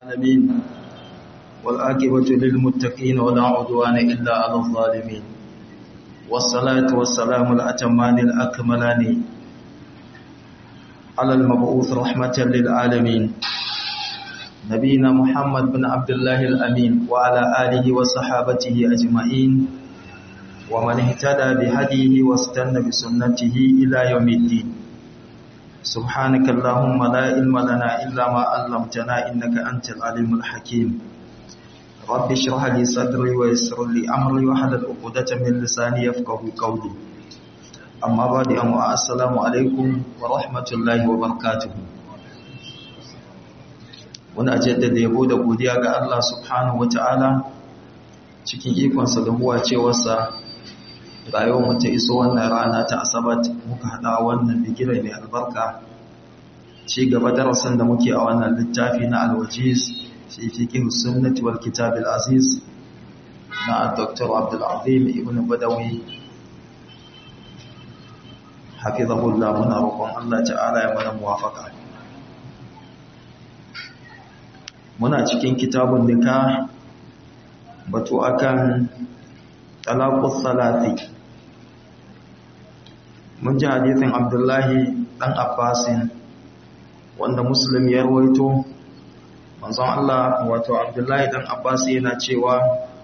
العالمين والآكبة للمتقين ولا عدوان إلا على الظالمين والصلاة والسلام الأتمان الأكملان على المبعوث رحمة للعالمين نبينا محمد بن عبد الله الأمين وعلى آله وصحابته أجمعين ومن اهتدى بهديه واستنى بسنته إلى يوم الدين سبحانك اللهم لا علم لنا إلا ما علمتنا إنك أنت العليم الحكيم رب اشرح لي صدري ويسر لي أمري وحلل عقدة من لساني يفقه قولي أما بعد أما السلام عليكم ورحمة الله وبركاته wani jaddada yabo da godiya ga Allah subhanahu wata'ala cikin ikonsa da huwa cewarsa rayuwar mu ta iso wannan rana ta asabat muka hada wannan bigira mai albarka ci gaba darasin da muke a wannan littafi na alwajiz fi fiqh sunnati wal kitab al aziz na Dr. Abdul Azim ibn Badawi hafizahullah muna roƙon Allah ta'ala ya mana muwafaqa muna cikin kitabun nikah batu akan talaqus salati mun ji hadisin abdullahi dan abbasin wanda muslim ya rawaito manzon Allah wato abdullahi dan abbas yana cewa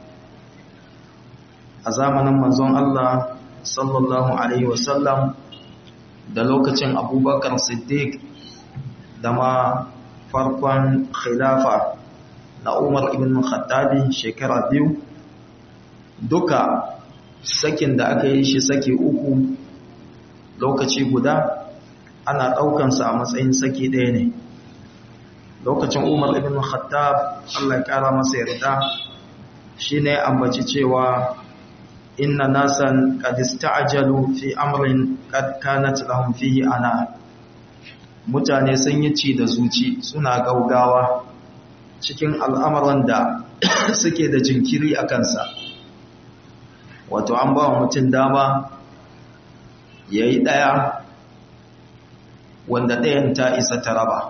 a zamanin manzon Allah sallallahu alaihi wasallam da lokacin abubakar siddiq da ma farkon khilafa na umar ibn khattabi shekara biyu duka sakin da aka yi shi saki uku lokaci guda ana ɗaukansa a matsayin saki ɗaya ne lokacin umar ibn khattab allah ya ƙara masa yarda shi ne ambaci cewa inna nasan kadista ajalu fi amrin kanat lahum fihi ana mutane sun yi ci da zuci suna gaugawa cikin al'amuran da suke da jinkiri a kansa wato an ba wa mutum dama ya yi ɗaya wanda ɗayan ta isa ta raba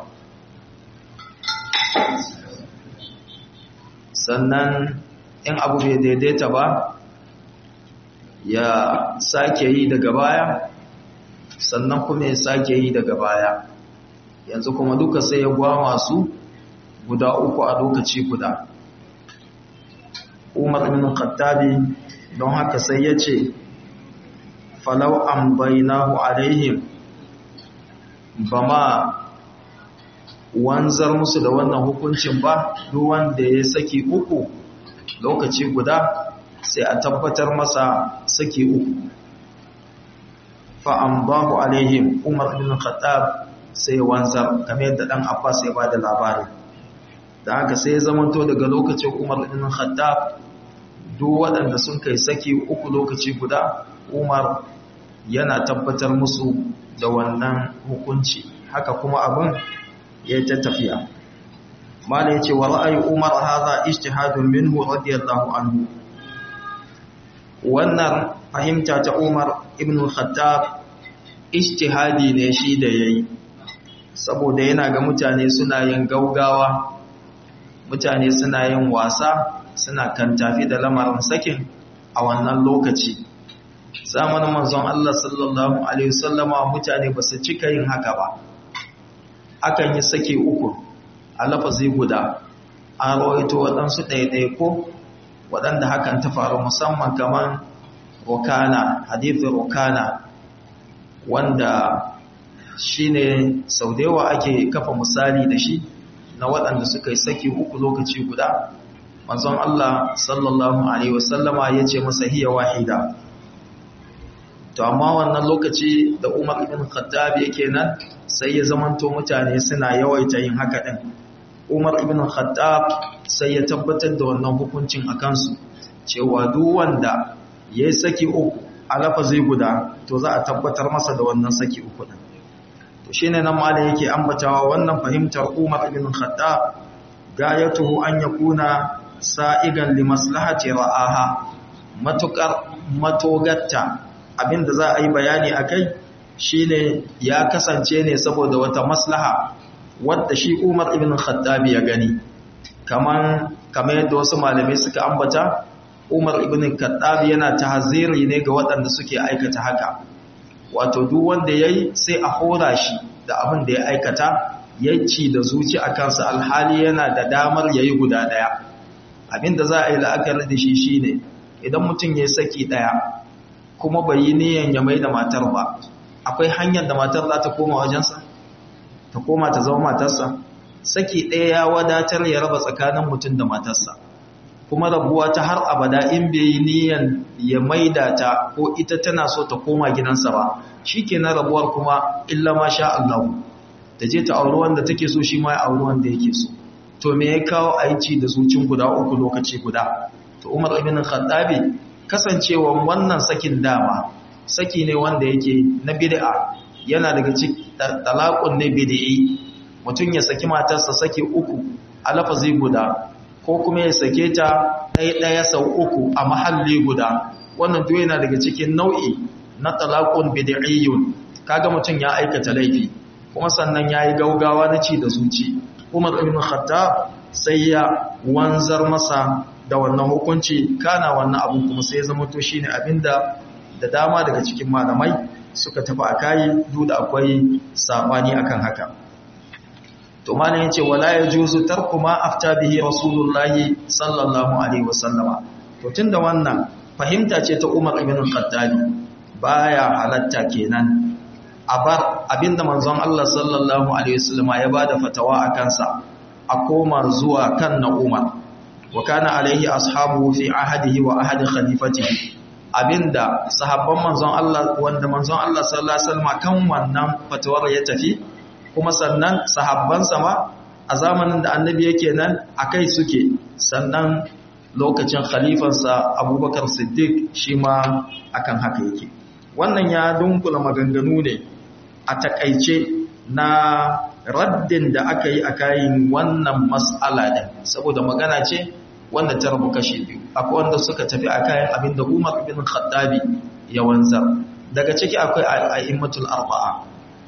sannan in abu bai daidaita ba ya sake yi daga baya sannan kuma ya sake yi daga baya yanzu kuma duka sai ya gwama su guda uku a lokaci guda umar ibn khattabi don haka sai ya ce falau an bainahu alaihim ba ma wanzar musu da wannan hukuncin ba duk wanda ya saki uku lokaci guda sai a tabbatar masa saki uku fa an bahu alaihim umar ibn khattab sai wanzar kamar yadda dan abbas ya bada labari da haka sai ya zamanto daga lokacin umar ibn khattab duk waɗanda sun kai saki uku lokaci guda umar yana tabbatar musu da wannan hukunci haka kuma abin ya ta tafiya mala ya ce wa ra'ayi umar haza ijtihadun minhu radiyallahu anhu wannan fahimta ta umar ibn khattab ijtihadi ne shi da yayi saboda yana ga mutane suna yin gaugawa mutane suna yin wasa suna kan tafi da lamarin sakin a wannan lokaci zamanin manzon Allah sallallahu alaihi wasallama mutane ba su cika yin haka ba akan yi sake uku a lafazi guda an rawaito waɗansu ɗaiɗai ko waɗanda hakan ta faru musamman kamar rokana hadithin rokana wanda shi ne sau da yawa ake kafa misali da shi na waɗanda suka yi saki uku lokaci guda manzon Allah sallallahu Alaihi wasallama ya ce masa hiya wahida to amma wannan lokaci da umar ibn khattab yake nan sai ya zamanto mutane suna yawaita yin haka ɗin umar ibn khattab sai ya tabbatar da wannan hukuncin a kansu cewa duk wanda ya yi saki uku a lafazi guda to za a tabbatar masa da wannan saki uku ɗin to shi ne nan malin yake ambatawa wannan fahimtar umar ibn khattab gayatuhu an yakuna sa'igan li maslahati ra'aha matukar matogatta abinda za a yi bayani akai shine ya kasance ne saboda wata maslaha wadda shi Umar ibn Khattab ya gani kaman kamar yadda wasu malamai suka ambata Umar ibn Khattab yana tahziri ne ga waɗanda suke aikata haka wato duk wanda yayi sai a hora shi da abin da ya aikata yanci da zuci a kansa alhali yana da damar yayi guda daya abinda za a yi la'akari da shi shine idan mutum ya saki daya kuma bai yi niyan ya mai da matar ba akwai hanyar da matar za ta koma wajensa ta koma ta zama matarsa saki ɗaya ya wadatar ya raba tsakanin mutum da matarsa kuma rabuwa ta har abada in bai yi niyan ya maida ta ko ita tana so ta koma gidansa ba shi ke na rabuwar kuma illa ma sha Allah ta je ta auri wanda take so shi ma ya auri wanda yake so to me ya kawo aici da zucin guda uku lokaci guda to Umar ibn Khattabi kasancewa wannan sakin dama saki ne wanda yake na bid'a yana daga cikin talaqun ne bid'i mutum ya saki matarsa saki uku a lafazi guda ko kuma ya sake ta ɗaya ɗaya sau uku a mahalli guda wannan duk yana daga cikin nau'i na talaqun bid'iyyun kaga mutum ya aikata laifi kuma sannan yayi gaugawa na ci da zuci Umar ibn Khattab sai ya wanzar masa da wannan hukunci kana wannan abu kuma sai ya zama to shine abinda da dama daga cikin malamai suka tafi akai duk da akwai sabani akan haka to malam yace wala yajuzu tarku ma afta bihi rasulullahi sallallahu alaihi wasallama to tunda wannan fahimta ce ta Umar ibn Khattab baya halatta kenan abar abinda manzon Allah sallallahu alaihi wasallama ya bada fatawa akan sa a koma zuwa kan na Umar wa kana alaihi ashabu fi ahadihi wa ahadi khalifatihi abinda sahabban manzon Allah wanda manzon Allah sallallahu alaihi wasallam kan wannan fatawar ya tafi kuma sannan sahabbansa ma a zamanin da annabi yake nan akai suke sannan lokacin khalifansa Abubakar Siddiq shi ma akan haka yake wannan ya dunkula maganganu ne a takaice na raddin da aka yi a kayan wannan mas'ala din saboda magana ce wanda ta rabu kashi biyu akwai wanda suka tafi a kayan abin da umar bin khattabi ya wanzar daga ciki akwai a'immatul arba'a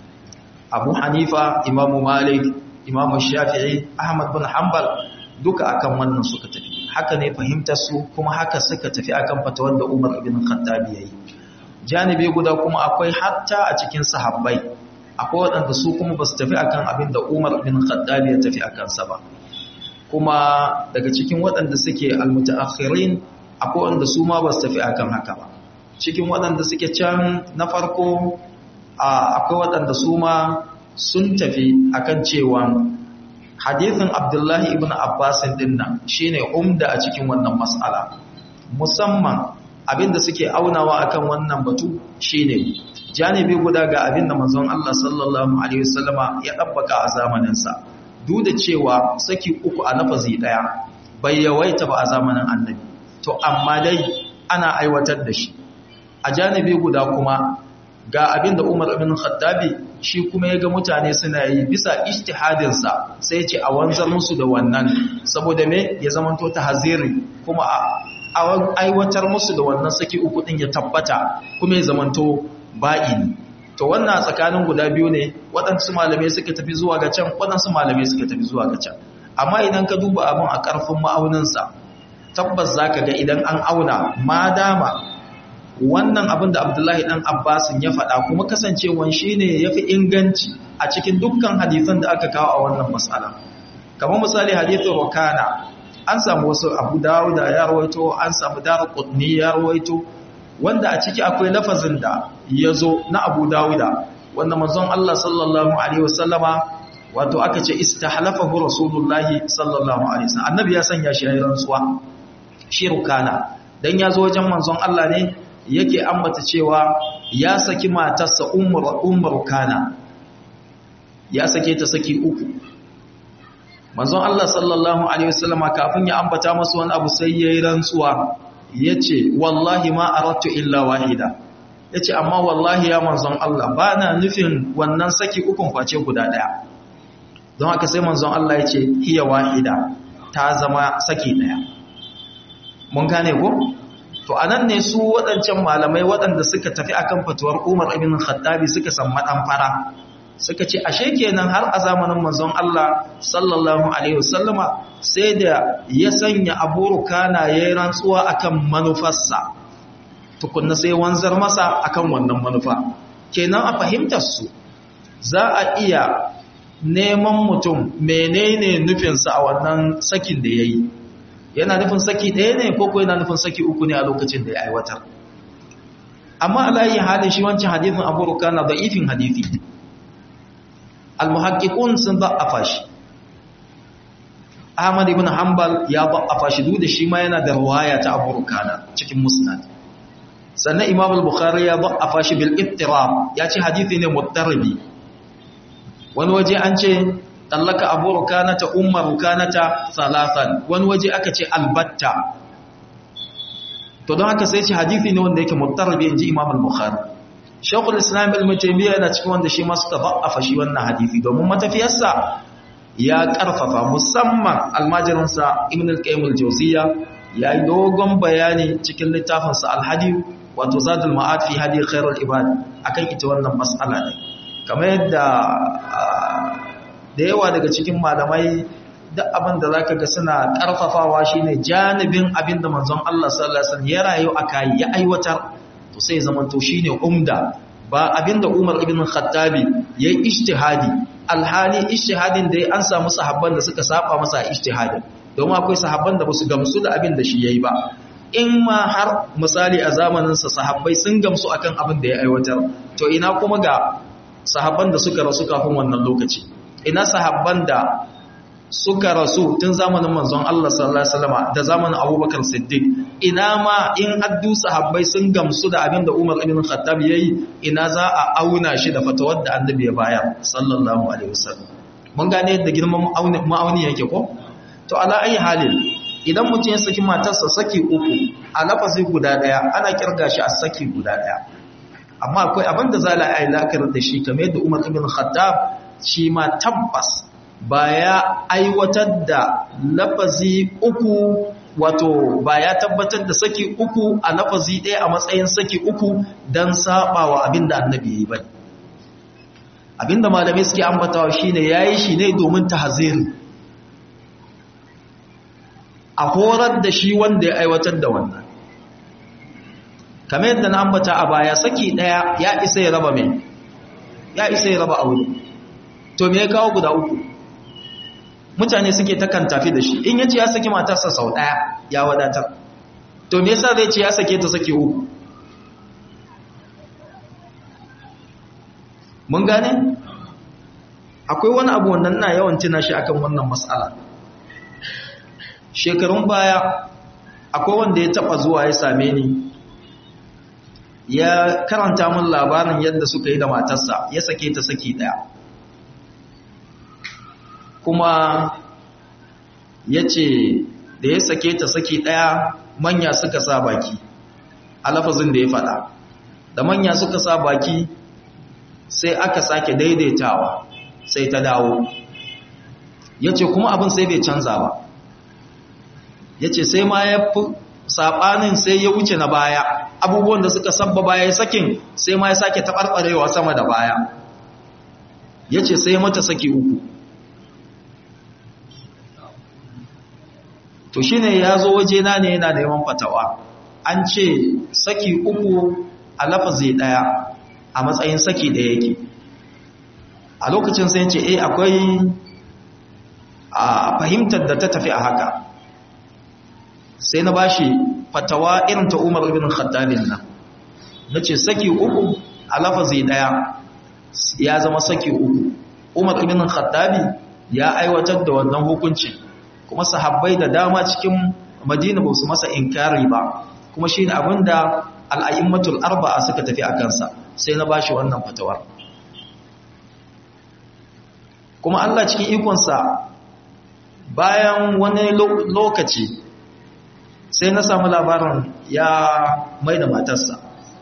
abu hanifa imamu malik imamu shafi'i ahmad bin hanbal duka akan wannan suka tafi haka ne fahimtar su kuma haka suka tafi akan fatawar da umar bin khattabi yayi janibi guda kuma akwai hatta a cikin sahabbai akwai waɗanda su kuma ba su tafi akan abin da umar bin khattabi ya tafi akan sa ba kuma daga cikin waɗanda suke almutaakhirin akwai wanda su ma ba su tafi akan haka ba cikin waɗanda suke can na farko akwai waɗanda su ma sun tafi akan cewa hadithin abdullahi ibn abbasin dinnan shine umda a cikin wannan mas'ala musamman abinda suke aunawa akan wannan batu shine janibi guda ga abinda manzon Allah sallallahu alaihi wasallama ya dabbaka a zamaninsa duk da cewa saki uku a lafazi daya bai yawaita ba a zamanin annabi to amma dai ana aiwatar da shi a janibi guda kuma ga abinda Umar ibn Khattabi shi kuma ya ga mutane suna yi bisa ijtihadinsa sai ce a wanzar musu da wannan saboda me ya zamanto tahziri kuma a aiwatar musu da wannan saki uku din ya tabbata kuma ya zamanto ba'ini to wannan tsakanin guda biyu ne waɗansu malamai suka tafi zuwa ga can waɗansu malamai suka tafi zuwa ga can amma idan ka duba abin a ƙarfin ma'auninsa tabbas za ka ga idan an auna ma dama wannan abin da abdullahi ɗan abbasin ya faɗa kuma kasancewan shi ne ya fi inganci a cikin dukkan hadithan da aka kawo a wannan matsala kamar misali hadithin rokana an samu wasu abu dawo da ya rawaito an samu dara kudni ya rawaito wanda a ciki akwai lafazin da ya zo na abu dawuda wanda manzon Allah sallallahu alaihi wasallama wato aka ce istahlafahu rasulullahi sallallahu alaihi wasallam annabi ya sanya shi yayin rantsuwa shi rukana dan ya zo wajen manzon Allah ne yake ambata cewa ya saki matarsa ummur ummur kana ya sake ta saki uku manzon Allah sallallahu alaihi wasallama kafin ya ambata masa wani abu sai yayin rantsuwa ya ce wallahi ma arattu illa wahida ya ce amma wallahi ya manzon Allah ba na nufin wannan saki ukun face guda ɗaya don haka sai manzon Allah ya ce hiya wahida ta zama saki ɗaya mun gane ko to anan ne su waɗancan malamai waɗanda suka tafi akan fatuwar Umar ibn Khattabi suka san madan fara suka ce ashe kenan har a zamanin manzon Allah sallallahu alaihi wasallama sai da ya sanya Abu Rukana yayin rantsuwa akan manufarsa tukunna sai wanzar masa akan wannan manufa kenan a fahimtar su za a iya neman mutum menene nufinsa a wannan sakin da yayi yana nufin saki ɗaya ne ko ko yana nufin saki uku ne a lokacin da ya aiwatar amma alayi halin shi wancan hadithin Abu Rukana da'ifin hadithi al-muhaqqiqun sun da'afa shi Ahmad ibn Hanbal ya da'afa shi duk da shi ma yana da riwaya ta Abu Rukana cikin Musnad sannan Imam al-Bukhari ya da'afa shi bil ittirab ya ce hadisi ne muttaribi wani waje an ce tallaka Abu Rukana ta Umma Rukana ta salasan wani waje aka ce albatta to don haka sai ce hadisi ne wanda yake muttaribi inji Imam al-Bukhari Shaykhul Islam Ibn Taymiyyah yana cikin wanda shi ma suka da'afa shi wannan hadisi domin matafiyarsa ya karfafa musamman almajirinsa Ibn al-Qayyim al-Jawziyya yayi dogon bayani cikin littafinsa al-Hadi wato Zadul Ma'ad fi Hadi Khairul Ibad akan ita wannan mas'ala ne kamar yadda da yawa daga cikin malamai duk abin da zaka ga suna karfafawa shine janibin abin da manzon Allah sallallahu alaihi wasallam ya rayu akai ya aiwatar to sai zaman to shine umda ba abinda Umar ibn Khattabi yayi ijtihadi alhali ijtihadin da an samu sahabban da suka saba masa ijtihadin domin akwai sahabban da basu gamsu da abin da shi yayi ba in ma har misali a zamanin sa sahabbai sun gamsu akan abin da ya aiwatar to ina kuma ga sahabban da suka rasu kafin wannan lokaci ina sahabban da suka rasu tun zamanin manzon Allah sallallahu alaihi wasallam da zamanin Abubakar Siddiq ina ma in addu sahabbai sun gamsu da abin da Umar ibn Khattab yayi ina za a auna shi da fatawar da Annabi ya bayar sallallahu alaihi wasallam mun gane yadda girman ma'auni yake ko to ala ayi halin idan mutum ya saki matarsa saki uku a lafazi guda daya ana kirga shi a saki guda daya amma akwai abin da za a yi lakar da shi kamar yadda Umar ibn Khattab shi ma tabbas ba ya aiwatar da lafazi uku wato ba ya tabbatar da saki uku a lafazi ɗaya a matsayin saki uku don saba wa abin da annabi ya yi ba abin da malamai suke ambatawa shi ne ya yi shi ne domin ta haziri a horar da shi wanda ya aiwatar da wannan kamar yadda na ambata a baya saki ɗaya ya isa ya raba mai ya isa ya raba aure to me ya kawo guda uku mutane suke takan tafi da shi in yace ya saki matarsa sau daya ya wadatar to me yasa zai ce ya sake ta sake uku mun gane akwai wani abu wannan na yawan tuna shi akan wannan mas'ala shekarun baya akwai wanda ya taba zuwa ya same ni ya karanta min labarin yadda suka yi da matarsa ya sake ta saki daya kuma ya ce da ya sake ta saki ɗaya manya suka sa baki a lafazin da ya faɗa da manya suka sa baki sai aka sake daidaitawa sai ta dawo ya ce kuma abin sai bai canza ba ya ce sai ma ya fi saɓanin sai ya wuce na baya abubuwan da suka sabba baya sakin sai ma ya sake taɓarɓarewa sama da baya ya ce sai mata saki uku to shi ne ya zo wajena ne yana da yawan fatawa an ce saki uku a lafazi ɗaya a matsayin saki ɗaya yake a lokacin sai ce eh akwai a fahimtar da ta tafi a haka sai na bashi fatawa irin ta umar ibn khattabin nan na ce saki uku a lafazi ɗaya ya zama saki uku umar ibn khattabi ya aiwatar da wannan hukuncin kuma sahabbai da dama cikin madina ba su masa inkari ba kuma shi ne abinda al'ayimmatul arba'a suka tafi a kansa sai na bashi wannan fatawar kuma Allah cikin ikonsa bayan wani lokaci sai na samu labarin ya mai da matarsa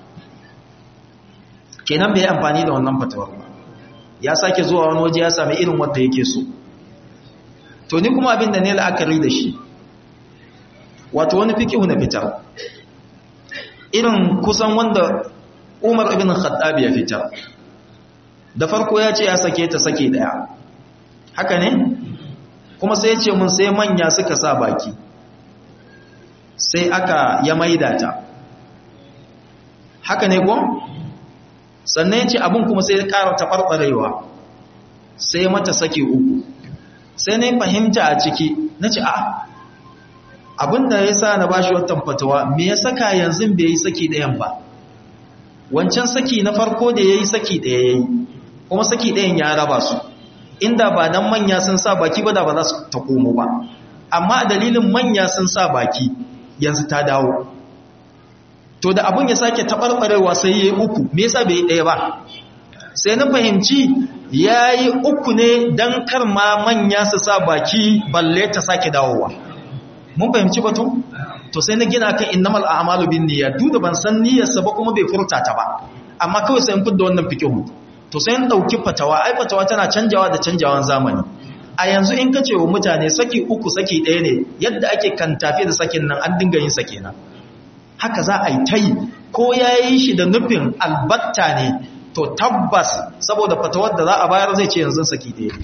kenan bai amfani da wannan fatawar ba ya sake zuwa wani waje ya sami irin wanda yake so to ni kuma abin da ne la'akari da shi wato wani fikihu na fitar irin kusan wanda umar ibn khattab ya fitar da farko ya ce ya sake ta sake daya haka ne kuma sai ya ce mun sai manya suka sa baki sai aka ya maida ta haka ne ko sannan ya ce abin kuma sai ya ƙara taɓarɓarewa sai mata sake uku sai na fahimta a ciki na ce a abinda ya sa na bashi watan fatawa me ya saka yanzu bai yi saki ɗayan ba wancan saki na farko da ya yi saki ɗaya ya yi kuma saki ɗayan ya raba su inda ba nan manya sun sa baki ba da ba za su ta komo ba amma dalilin manya sun sa baki yanzu ta dawo to da abin ya sake taɓarɓarewa sai ya yi uku me yasa bai yi ɗaya ba sai na fahimci ya yi uku ne don kar ma manya su sa baki balle ta sake dawowa mun fahimci batu to sai na gina kan innamal a'malu bin niyyat duk da ban san niyyarsa ba kuma bai furta ta ba amma kawai sai in fidda wannan fikihu to sai in dauki fatawa ai fatawa tana canjawa da canjawan zamani a yanzu in kace wa mutane saki uku saki ɗaya ne yadda ake kan tafi da sakin nan an dinga yin sa kenan haka za a yi tai ko yayi shi da nufin albatta ne to tabbas saboda fatawar da za a bayar zai ce yanzu saki ɗaya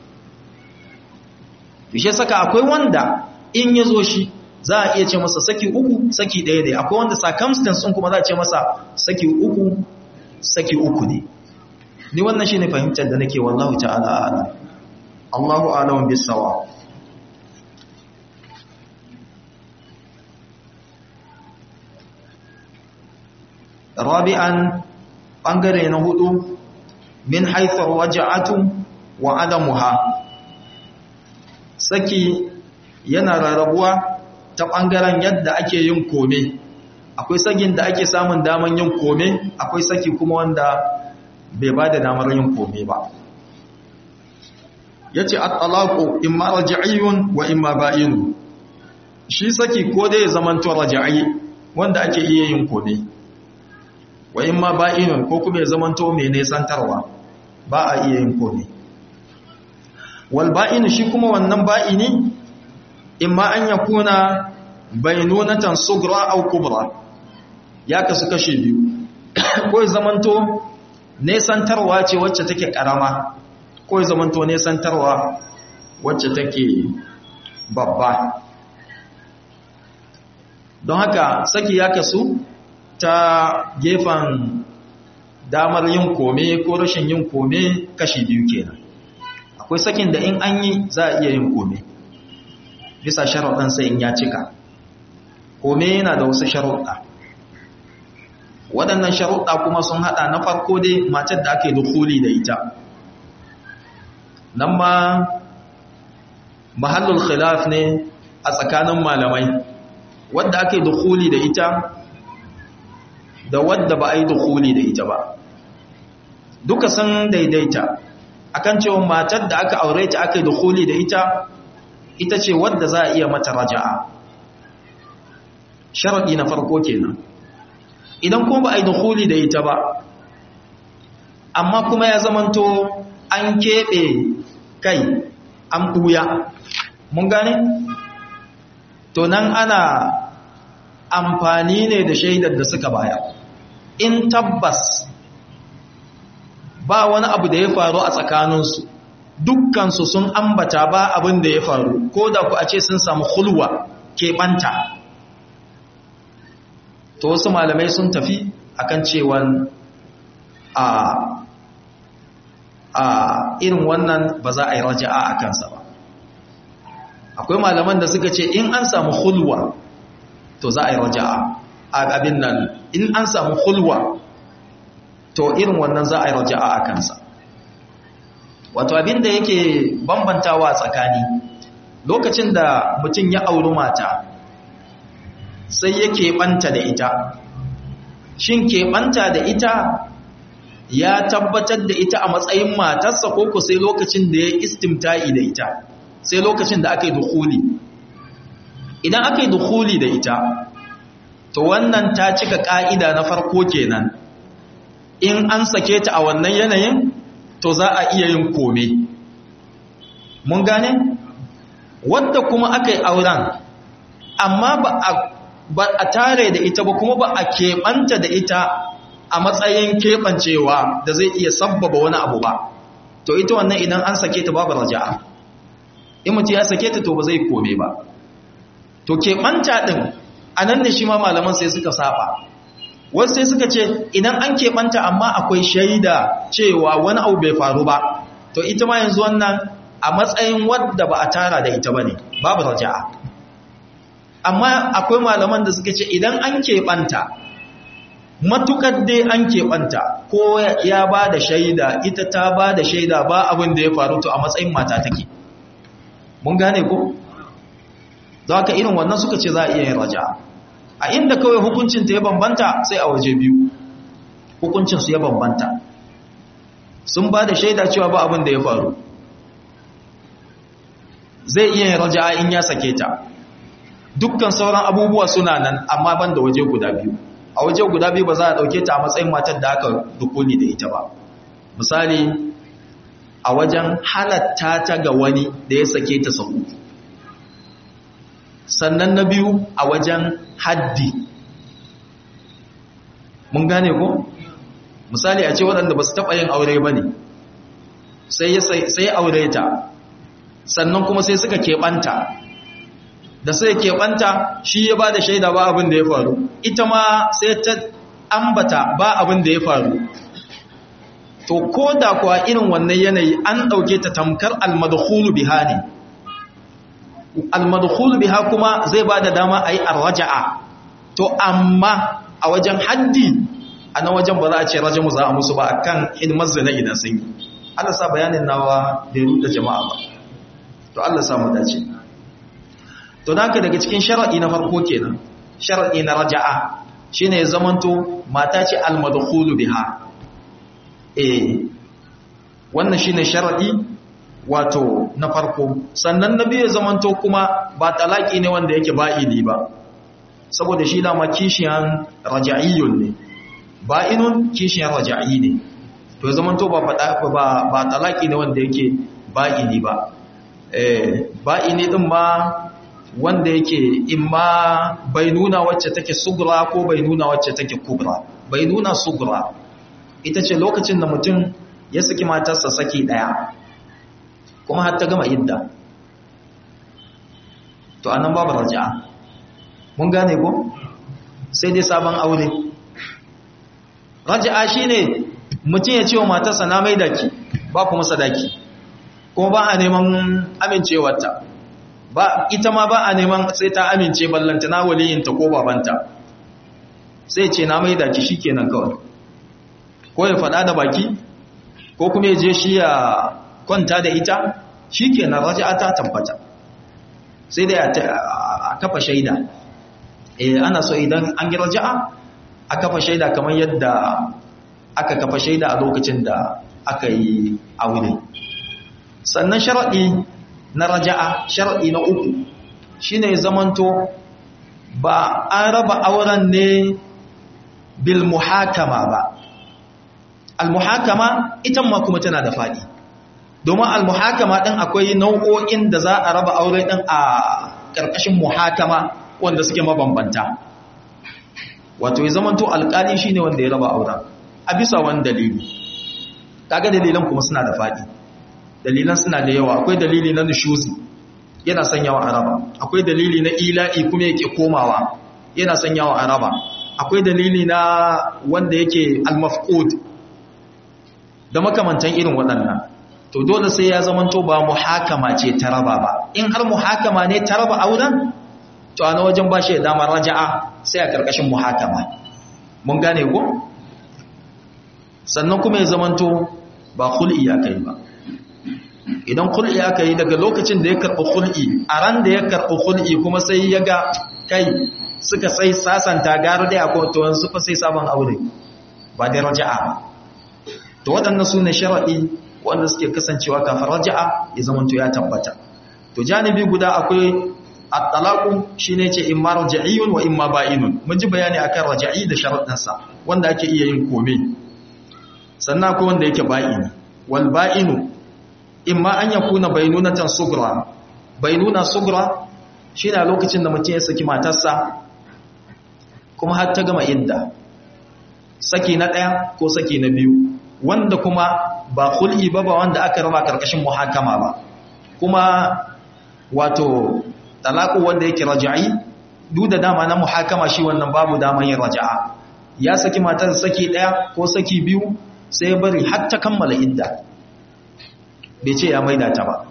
ne saka akwai wanda in ya zo shi za a iya ce masa saki uku saki ɗaya ne akwai wanda circumstance ɗin kuma za a ce masa saki uku saki uku ne ni wannan shi ne fahimtar da nake wallahu ta'ala ala Allahu alamun bisawa rabi'an ɓangare na hudu min haifar waja'atu wa adamuha saki yana rarrabuwa ta ɓangaren yadda ake yin kome akwai sakin da ake samun daman yin kome akwai saki kuma wanda bai ba da damar yin kome ba ya ce at-talaqu imma raj'iyun wa imma ba'inu shi saki ko dai zamanto raj'i wanda ake iya yin kome wa imma ba'inun ko kuma ya zamanto mai nesantarwa ba a iya yin kome wal ba'inu shi kuma wannan ba'ini imma an yakuna bainunatan sugra aw kubra ya kasu kashe biyu ko ya zamanto nesantarwa ce wacce take karama ko ya zamanto nesantarwa wacce take babba don haka saki ya kasu ta gefen damar yin kome ko rashin yin kome kashi biyu kenan akwai sakin da in an yi za a iya yin kome bisa sharuɗansa in ya cika kome yana da wasu sharuɗa waɗannan sharuɗa kuma sun haɗa na farko dai matar da ake dukuli da ita nan ma mahallul khilaf ne a tsakanin malamai wadda ake dukuli da ita da wadda ba a yi dukuli da ita ba duka sun daidaita akan cewa matar da aka aure ta aka yi dukuli da ita ita ce wadda za a iya mata raja'a sharaɗi na farko kenan idan kuma ba a yi dukuli da ita ba amma kuma ya zamanto an keɓe kai an ɓuya mun gane? to nan ana amfani ne da shaidar da suka baya in tabbas ba wani abu da ya faru a tsakaninsu dukkansu sun ambata ba abin da ya faru ko da ku a ce sun samu hulwa keɓanta to wasu malamai sun tafi akan cewan a a irin wannan ba za a yi raja'a a kansa ba akwai malaman da suka ce in an samu hulwa to za a yi raja'a a abin nan in an samu hulwa to irin wannan za a yi raja'a a kansa wato abin da yake bambantawa tsakani lokacin da mutum ya auri mata sai ya keɓanta da ita shin keɓanta da ita ya tabbatar da ita a matsayin matarsa ko ku sai lokacin da ya istimta'i da ita sai lokacin da aka yi dukuli idan aka yi dukuli da ita to wannan ta cika ƙa'ida na farko kenan in an sake ta a wannan yanayin to za a iya yin kome mun gane wadda kuma aka yi auren amma ba a ba a tare da ita ba kuma ba a keɓanta da ita a matsayin keɓancewa da zai iya sabbaba wani abu ba to ita wannan idan an sake ta babu raja'a in mutum ya sake ta to ba zai kome ba to keɓanta ɗin a nan ne shi ma malaman sai suka saba wasu sai suka ce idan an keɓanta amma akwai shaida cewa wani abu bai faru ba to ita ma yanzu wannan a matsayin wadda ba a tara da ita ba ne babu raja'a amma akwai malaman da suka ce idan an keɓanta matukar dai an keɓanta ko ya ba da shaida ita ta ba da shaida ba abin da ya faru to a matsayin mata take mun gane ko za ka irin wannan suka ce za a iya yin raja'a a inda kawai hukuncinta ya bambanta sai a waje biyu hukuncinsu ya bambanta sun ba da shaida cewa ba abin da ya faru zai iya yin raja'a in ya sake ta dukkan sauran abubuwa suna nan amma ban da waje guda biyu a waje guda biyu ba za a ɗauke ta a matsayin matar da aka dukuni da ita ba misali a wajen halatta ta ga wani da ya sake ta sau sannan na biyu a wajen haddi mun gane ko misali a ce waɗanda ba su taɓa yin aure ba ne sai aure ta sannan kuma sai suka keɓanta da sai keɓanta shi ya ba da shaida ba abin da ya faru ita ma sai ta ambata ba abin da ya faru to ko da kuwa irin wannan yanayi an ɗauke ta tamkar almadkhulu biha ne almadkhulu biha kuma zai ba da dama a yi arraja'a to amma a wajen haddi a na wajen ba za a ce rajamu za a musu ba a kan hidimar zina idan sun yi Allah sa bayanin nawa da ya jama'a ba to Allah sa mu dace to naka daga cikin shar'i na farko kenan shar'i na raja'a shine ya zamanto mata ce almadkhulu biha eh wannan shine shar'i wato na farko sannan na biyu ya zamanto kuma ba talaki ne wanda yake ba'ini ba saboda shi dama kishiyan raja'iyyun ne ba'inun kishiyan raja'i ne to ya zamanto ba ba ba talaki ne wanda yake ba'ini ba eh ba'ini din ma wanda yake imma bai nuna wacce take sugra ko bai nuna wacce take kubra bai nuna sugra ita ce lokacin da mutum ya saki matarsa saki daya kuma har ta gama idda to anan babu raja'a mun gane ko sai dai sabon aure raja'a shine mutum ya ce wa matarsa na mai daki ba kuma sadaki kuma ba a neman amincewarta ba ita ma ba a neman sai ta amince ballanta na waliyinta ko babanta sai ce na mai daki shikenan kawai ko ya faɗa da baki ko kuma ya je shi ya kwanta da ita shikenan raja'a ta tabbata sai dai a kafa shaida eh ana so idan an yi raja'a a kafa shaida kamar yadda aka kafa shaida a lokacin da aka yi aure sannan sharadi na raja'a shar'i na uku shine zamanto ba an raba auren ne bil muhakama ba al muhakama ita ma kuma tana da fadi domin al muhakama din akwai nau'o'in da za a raba aure din a karkashin muhakama wanda suke mabambanta wato ya zamanto alkali shine wanda ya raba auren a bisa wani dalili kaga dalilan kuma suna da fadi dalilan suna da yawa akwai dalili na nushuzi yana sanyawa araba akwai dalili na ila'i kuma yake komawa yana sanyawa araba akwai dalili na wanda yake al-mafqud da makamantan irin waɗannan to dole sai ya zamanto ba muhakama ce ta raba ba in har muhakama ne ta raba auren to ana wajen ba shi damar raja'a sai a karkashin muhakama mun gane ko sannan kuma ya zamanto ba khul'i ya kai ba idan kul'i aka yi daga lokacin da ya karɓi kul'i a ran da ya karɓi kul'i kuma sai ya ga kai suka sai sasanta gara da ya kwanto su fa sai sabon aure ba da raja'a ba to waɗannan su ne sharaɗi wanda suke kasancewa kafin raja'a ya zamanto ya tabbata to janibi guda akwai at-talaqu shine ce imma raja'iyun wa imma ba'inun mun ji bayani akan raja'i da sharaɗinsa wanda ake iya yin kome sannan akwai wanda yake ba'ini wal ba'inu imma an yakuna bainunatan sugra bainuna sugra shine a lokacin da mutum ya saki matarsa kuma har ta gama idda saki na ɗaya ko saki na biyu wanda kuma ba hul'i ba ba wanda aka raba karkashin muhakama ba kuma wato talaku wanda yake raja'i duk da dama na muhakama shi wannan babu daman yin raja'a ya saki matar saki ɗaya ko saki biyu sai ya bari har ta kammala idda bai ce ya maida ta ba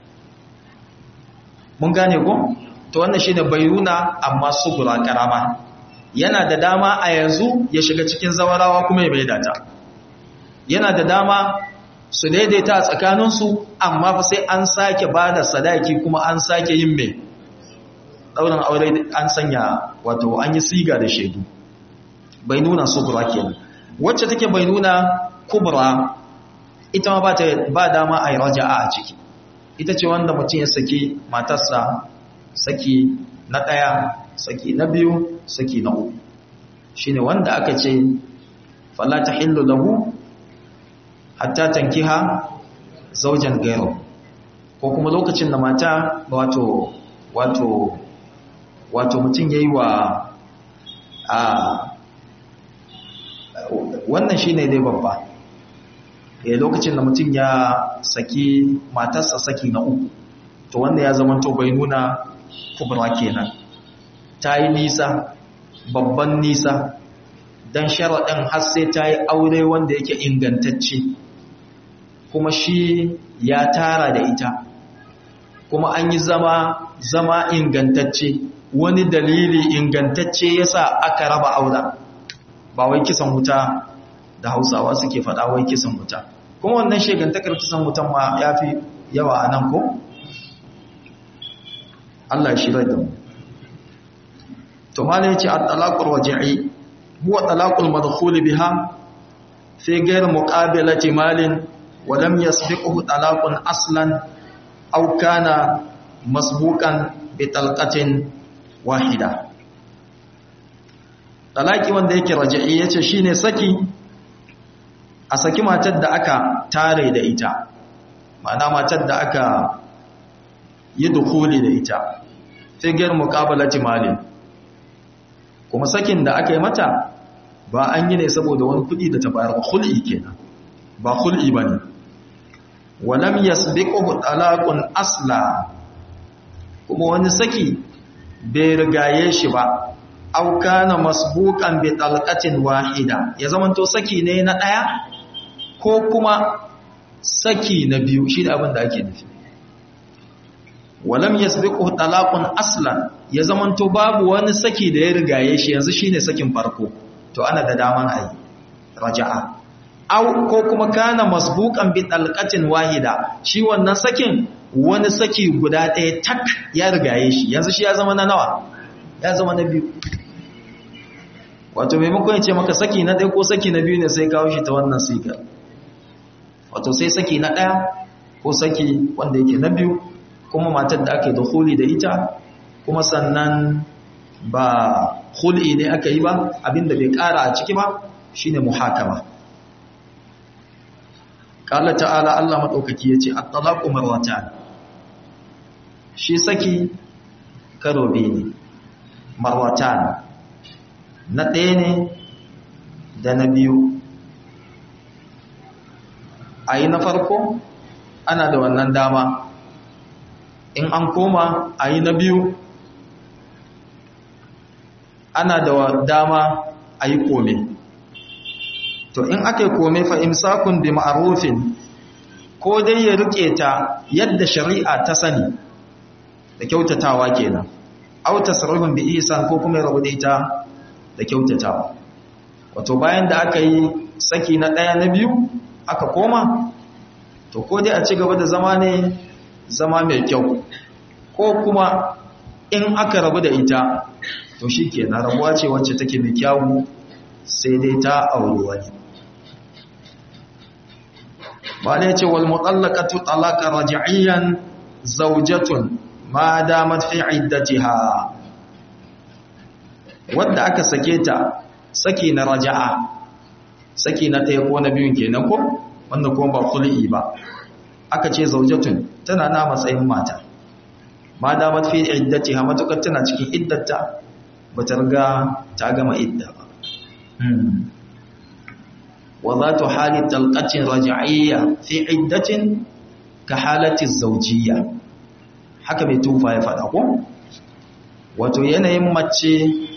mun gane ko to wannan shine bayyuna amma sugura karama yana da dama a yanzu ya shiga cikin zawarawa kuma ya maida ta yana da dama su daidaita a tsakaninsu amma fa sai an sake ba da sadaki kuma an sake yin mai ɗaurin aure an sanya wato an yi siga da shaidu bai nuna sugura kenan wacce take bai nuna kubra ita ma ba dama a yi raja'a a ciki ita ce wanda mutum ya saki matarsa saki na ɗaya saki na biyu saki na uku shi ne wanda aka ce falata hillu lahu hatta tankiha zaujan gairu ko kuma lokacin da mata wato wato wato mutum ya yi wa a wannan shi ne dai babba ya lokacin da mutum ya saki matarsa saki na uku to wanda ya zama to bai nuna kubra kenan ta yi nisa babban nisa don sharaɗin har sai ta yi aure wanda yake ingantacce kuma shi ya tara da ita kuma an yi zama zama ingantacce wani dalili ingantacce yasa aka raba aura ba wai kisan wuta da hausawa suke faɗa wai kisan wuta kuma wannan shegantakar kisan wutan ma ya fi yawa a nan ko? Allah shi rai da mu to ma ne ce a talakul waje'i huwa talakul madkhuli biha fi ghayr muqabilati malin wa lam yasbiquhu talaqun aslan aw kana masbuqan bi talqatin wahida talaki wanda yake raja'i yace shine saki a saki matar da aka tare da ita ma'ana matar da aka yi dukuli da ita figiyar muƙabalati malin kuma sakin da aka yi mata ba an yi ne saboda wani kudi da ta bayar ba hul'i kenan ba hul'i ba ne walam yasbiquhu talaqun asla kuma wani saki bai rigaye shi ba aw kana masbuqan bi talqatin wahida ya zamanto saki ne na daya ko kuma saki na biyu shi da abin da ake nufi walam yasbiqu talaqun aslan ya zamanto babu wani saki da ya rigaye shi yanzu shine sakin farko to ana da daman ayi raja'a aw ko kuma kana masbuqan bi talqatin wahida shi wannan sakin wani saki guda ɗaya tak ya rigaye shi yanzu shi ya zama na nawa ya zama na biyu wato maimakon ya ce maka saki na ɗaya ko saki na biyu ne sai kawo shi ta wannan sigar wato sai saki na ɗaya ko saki wanda yake na biyu kuma matar da aka yi da huli da ita kuma sannan ba huli ne aka yi ba abinda bai ƙara a ciki ba shine muhakama ƙala ta'ala Allah maɗaukaki ya ce at-talaqu marwatan shi saki karo biyu ne marwatan na ɗaya ne da na biyu a yi na farko ana da wannan dama in an koma a yi na biyu ana da dama a yi kome to in aka yi kome fa imsakun bi ma'arufin ko dai ya rike ta yadda shari'a ta sani da kyautatawa kenan au tasarrufin bi ihsan ko kuma rabu da ita da kyautatawa wato bayan da aka yi saki na ɗaya na biyu aka koma to ko dai a ci gaba da zama ne zama mai kyau ko kuma in aka rabu da ita to shi ke na rabuwa ce wacce take mai kyawu sai dai ta auri wani ba da ya ce wal mutallaqatu talaqa raj'iyan zawjatun ma damat fi iddatiha wanda aka sake ta saki na raja'a saki na ɗaya ko na biyun kenan ko wanda kuma ba kul'i ba aka ce zaujatun tana na matsayin mata ma da matfi iddati ha matukar tana cikin iddata ba ta riga ta gama idda ba wa zatu hali talqatin raj'iyya fi iddatin ka halati zawjiyya haka mai tufa ya faɗa ko wato yanayin mace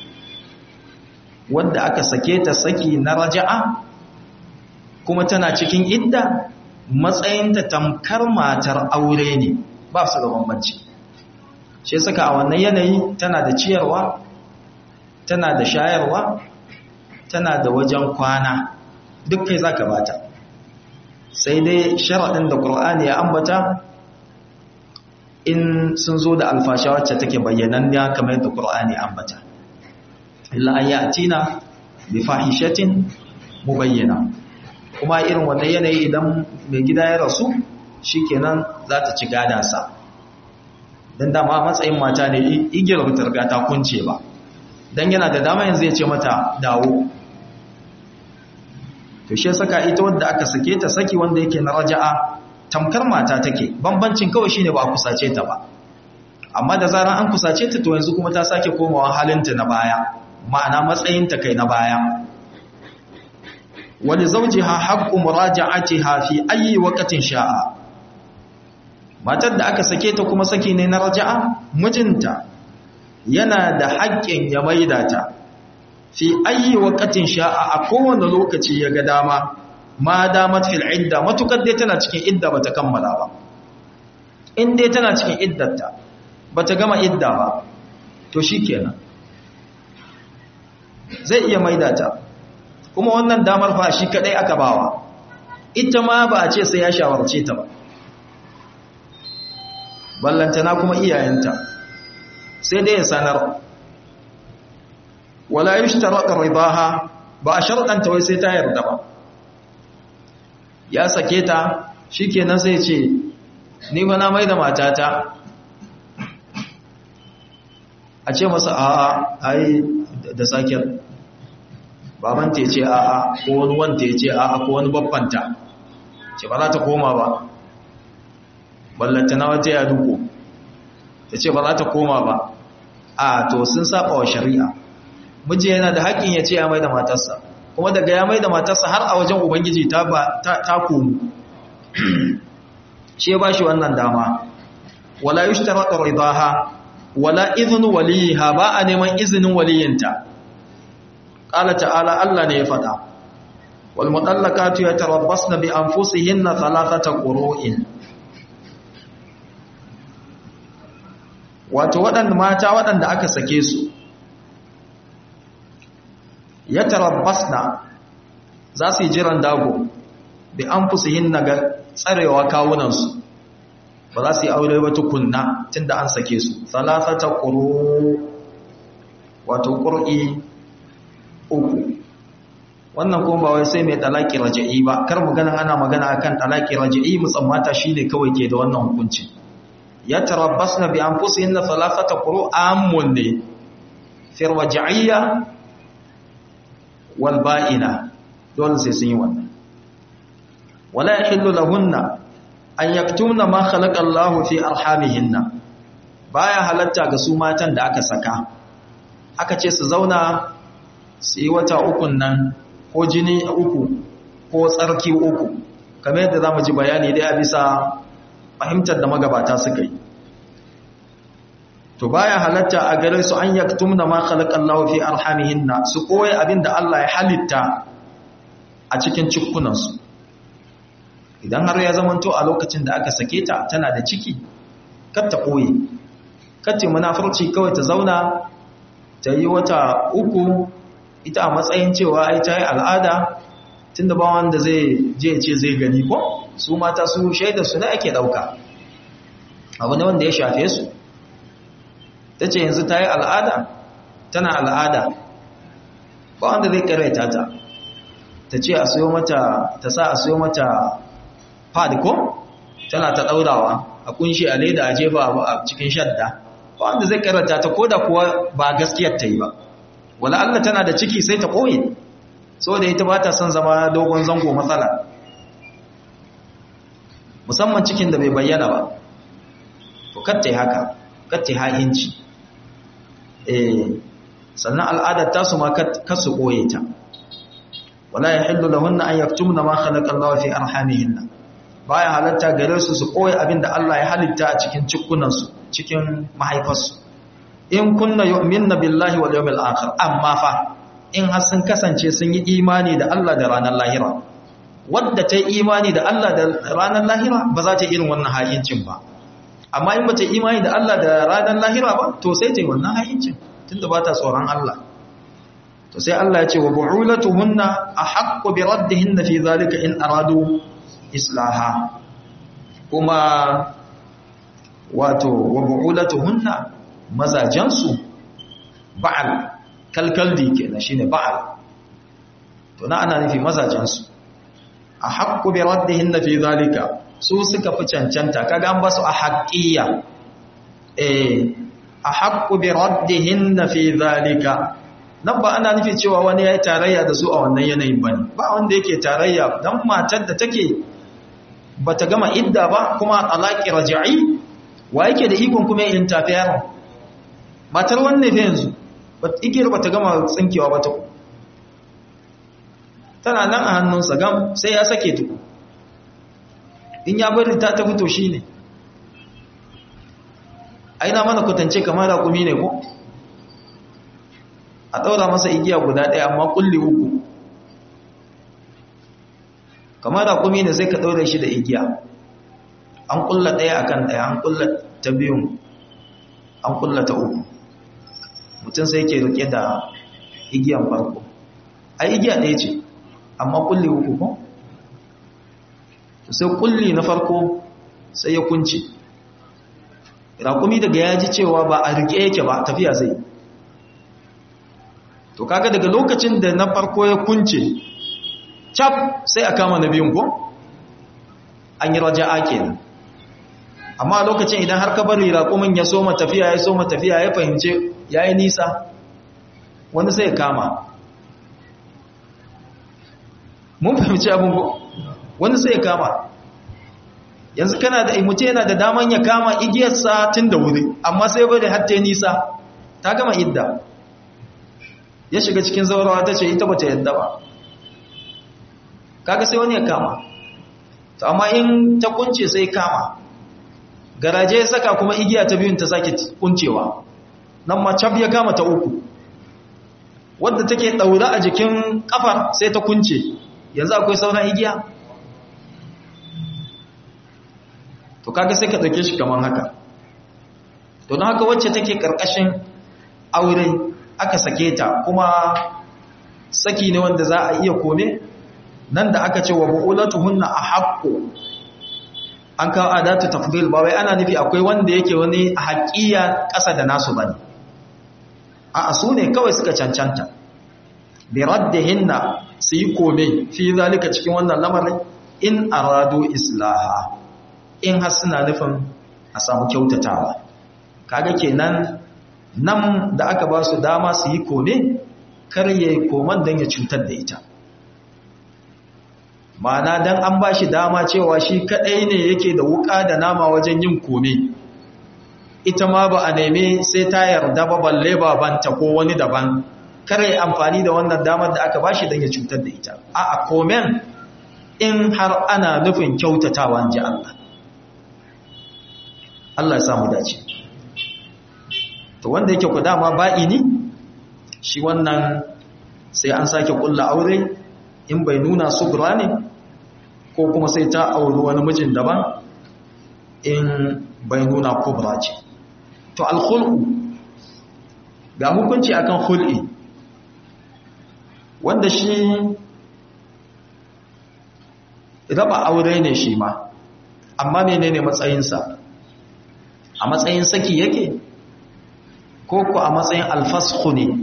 wadda aka sake ta saki na raja'a kuma tana cikin idda matsayinta tamkar matar aure ne ba su da bambanci shi saka a wannan yanayi tana da ciyarwa tana da shayarwa tana da wajen kwana duk kai zaka bata sai dai sharaɗin da ƙur'ani ya ambata in sun zo da alfasha wacce take bayyananniya kamar yadda ƙur'ani ambata illa an yatina bi fahishatin mubayyana kuma irin wannan yanayi idan mai gida ya rasu shikenan za ta ci gadansa don dama matsayin mata ne igiyar ta riga ta kunce ba don yana da dama yanzu ya ce mata dawo to shi saka ita wadda aka sake ta saki wanda yake na raja'a tamkar mata take bambancin kawai shine ba a kusace ta ba amma da zaran an kusace ta to yanzu kuma ta sake komawa halinta na baya ma'ana matsayinta kai na baya wani zaujiha haqqu muraja'atiha fi ayi waqtin sha'a matar da aka sake ta kuma saki ne na raja'a mijinta yana da haƙƙin ya maida ta fi ayi waqtin sha'a a kowane lokaci ya ga dama ma damat fil idda matukar dai tana cikin idda bata kammala ba in dai tana cikin iddarta bata gama idda ba to shikenan zai iya maida ta kuma wannan damar fa shi kadai aka bawa ita ma ba a ce sai ya shawarce ta ba ballantana kuma iyayenta sai dai ya sanar wala yushtarata ridaha ba a sharɗanta wai sai ta yarda ba ya sake ta shikenan sai ce ni ba na mai da matata a ce masa a'a ai da sakiyar baban ta ce a'a ko wani wanda ya ce a'a ko wani babbanta ce ba za ta koma ba ballanta na wata ya duko ta ce ba za ta koma ba a to sun saba wa shari'a miji yana da haƙƙin ya ce ya mai da matarsa kuma daga ya mai da matarsa har a wajen ubangiji ta komu shi ya ba shi wannan dama wala yi shi ridaha wala izinu waliyiha ba a neman izinin waliyinta ƙala ta'ala Allah ne ya faɗa wal mutallaqatu yatarabbasna bi anfusihinna thalathata qurun wato waɗanda mata waɗanda aka sake su yatarabbasna za su yi jiran dago bi anfusihinna ga tsarewa kawunansu ba za su yi aure ba tukunna tunda an sake su thalathata quru wato qur'i uku wannan kuma ba wai sai mai talaki raja'i ba kar mu ganin ana magana akan talaki raja'i musammata shine kawai ke da wannan hukunci ya tarabbasna bi anfusihinna thalathata quru amun ne fi raj'iyya wal ba'ina dole sai sun yi wannan wala yahillu lahunna an yaktumna ma khalaqa Allahu fi arhamihinna baya halatta ga su matan da aka saka aka ce su zauna su yi wata ukun nan ko jini uku ko tsarki uku kamar yadda za mu ji bayani dai a bisa fahimtar da magabata suka yi to baya halatta a gare su an yaktumna ma khalaqallahu fi arhamihinna su koyi abinda Allah ya halitta a cikin cikkunansu idan har ya zamanto a lokacin da aka sake ta tana da ciki kar ta koyi kar ta munafurci kawai ta zauna ta yi wata uku ita a matsayin cewa ai ta yi al'ada tun da ba wanda zai je ce zai gani ko su mata su shaida su ne ake ɗauka abu ne wanda ya shafe su ta ce yanzu ta yi al'ada tana al'ada ba wanda zai karaita ta ta ce a siyo mata ta sa a siyo mata pad ko tana ta ɗaurawa a kunshi a leda a jefa a cikin shadda ba wanda zai karanta ta ko da kuwa ba gaskiyar ta yi ba wala Allah tana da ciki sai ta koye saboda ita ba ta son zama dogon zango matsala musamman cikin da bai bayyana ba to katta haka katta ha'inci eh sannan al'adar ta su ma kasu koye ta wala yahillu lahunna an yaktumna ma khalaqa Allah fi arhamihinna baya halatta gare su su koyi abinda Allah ya halitta a cikin cikunansu cikin mahaifarsu in kunna yu'minna billahi wal yawmil akhir amma fa in har sun kasance sun yi imani da Allah da ranar lahira wadda ta yi imani da Allah da ranar lahira ba za ta irin wannan hayincin ba amma in ba ta imani da Allah da ranar lahira ba to sai ta yi wannan hayincin tunda ba ta tsoron Allah to sai Allah ya ce wa bu'ulatuhunna ahaqqu bi raddihinna fi zalika in aradu islaha kuma wato wa bu'ulatuhunna mazajansu ba'al kalkaldi kenan shine ba'al to na ana nufi mazajansu a haqqu bi raddihinna fi zalika su suka fi cancanta kaga an basu a haqqiya eh a haqqu bi raddihinna fi zalika nan ba ana nufi cewa wani yayi tarayya da su a wannan yanayin bane ba wanda yake tarayya dan matar da take bata gama idda ba kuma talaqi raj'i wa yake da ikon kuma yin tafi yaron matar wanne fa yanzu igiyar bata gama tsinkewa ba ta tana nan a hannunsa gam sai ya sake tuku in ya bari ta ta fito shi ne aina mana kwatance kamar raƙumi ne ko a ɗaura masa igiya guda ɗaya amma kulli uku kamar raƙumi ne sai ka ɗaura shi da igiya an kulla ɗaya akan ɗaya an kulla ta biyun an kulla ta uku mutum sai ke rike da igiyan farko a igiya ɗaya ce amma kulli uku ko sai kulli na farko sai ya kunce raƙumi daga ya ji cewa ba a rike yake ba tafiya zai to kaga daga lokacin da na farko ya kunce cap sai a kama na biyun ko an yi raja'a kenan amma lokacin idan har ka bari raƙumin ya soma tafiya ya soma tafiya ya fahimce ya yi nisa wani sai ya kama mun fahimci abin ko wani sai ya kama yanzu kana da imuce yana da daman ya kama igiyarsa tun da wuri amma sai bari har ta nisa ta gama idda ya shiga cikin zaurawa ta ce ita bata yadda ba kaga sai wani ya kama to amma in ta kunce sai kama garaje ya saka kuma igiya ta biyun ta sake kuncewa nan ma cab ya kama ta uku wadda take daura a jikin kafar sai ta kunce yanzu akwai sauran igiya to kaga sai ka dauke shi kaman haka to don haka wacce take karkashin aure aka sake ta kuma saki ne wanda za a iya kome nan da aka ce wa bu'ulatuhunna ahaqqu an kawo adatu tafdil ba wai ana nufi akwai wanda yake wani haƙiya ƙasa da nasu bane a su ne kawai suka cancanta bi raddihinna su yi kome fi zalika cikin wannan lamarin in aradu islaha in har suna nufin a samu kyautatawa kaga kenan nan da aka ba su dama su yi kome kar yayi koman dan ya cutar da ita ma'ana dan an ba shi dama cewa shi kadai ne yake da wuka da nama wajen yin kome ita ma ba a neme sai ta yarda ba balle babanta ko wani daban kare amfani da wannan damar da aka bashi don ya cutar da ita a a komen in har ana nufin kyautatawa ji Allah Allah ya samu dace to wanda yake ku dama ba'i ne shi wannan sai an sake kulla aure in bai nuna subra ne ko kuma sai ta auri wani mijin daban in bai nuna kubra ce to alkhulqu ga hukunci akan khul'i wanda shi raba aure ne shi ma amma menene matsayinsa a matsayin saki yake ko ko a matsayin alfashu ne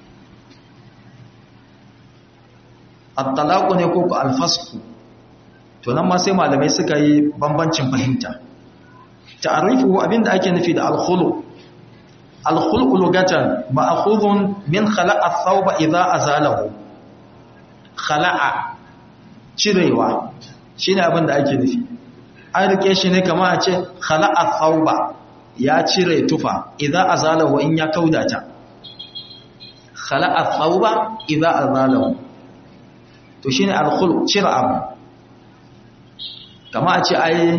at-talaqu ne ko ko alfashu to nan ma sai malamai suka yi bambancin fahimta ta'arifu abinda ake nufi da al-khulu al-khulu lugatan ma'khudun min khala'a ath-thawba idha azalahu khala'a cirewa shine abinda ake nufi an rike shi ne kamar a ce khala'a ath-thawba ya cire tufa idha azalahu in ya kaudata khala'a ath-thawba idha azalahu to shine al-khulu cire abu kama a ce ai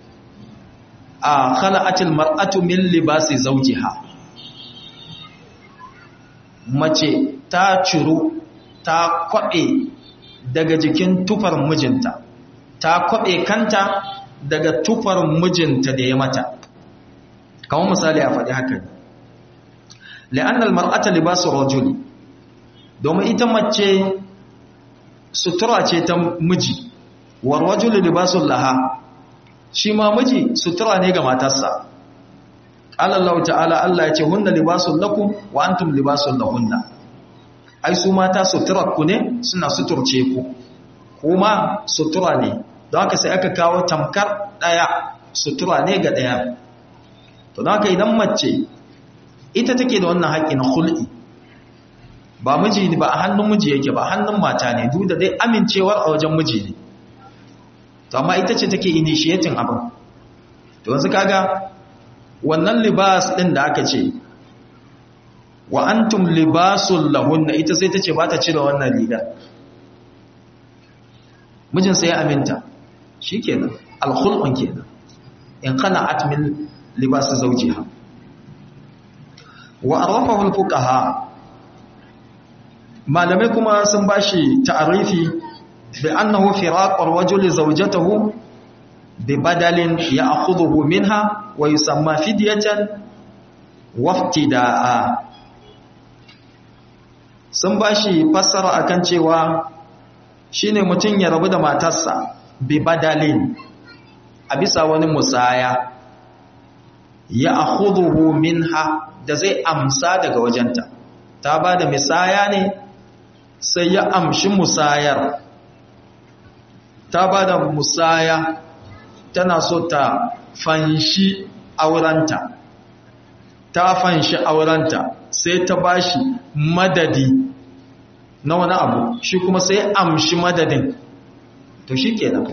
a khala'atil mar'atu min libasi zawjiha mace ta ciru ta kwabe daga jikin tufar mijinta ta kwabe kanta daga tufar mijinta da ya mata kamar misali a faɗi haka la'annal mar'ata libasu rajuli domin ita mace sutura ce ta miji war rajulu libasul laha shi ma miji sutura ne ga matarsa Allah ta'ala Allah ya ce hunna libasul lakum wa antum libasul lahunna ai su mata suturar ku ne suna suturce ku kuma sutura ne don haka sai aka kawo tamkar daya sutura ne ga daya to don haka idan mace ita take da wannan haƙƙi na hul'i ba miji ba a hannun miji yake ba hannun mata ne duk da dai amincewar a wajen miji ne to amma ita ce take initiating abin to yanzu kaga wannan libas din da aka ce wa antum libasul lahunna ita sai ta ce ba ta cire wannan riga mijin sai ya aminta shikenan alkhulqun kenan in qana'at min libas zawjiha wa arafahu alfuqaha malamai kuma sun bashi ta'arifi bi annahu firaqur rajuli zawjatahu bi badalin ya'khudhuhu minha wa yusamma fidyatan waftida'a sun bashi fassara akan cewa shine mutun ya rabu da matarsa bi badalin a bisa wani musaya ya'khudhuhu minha da zai amsa daga wajenta ta bada misaya ne sai ya amshi musayar ta ba da musaya tana so ta fanshi aurenta ta fanshi aurenta sai ta bashi madadi na wani abu shi kuma sai amshi madadin to shi kenan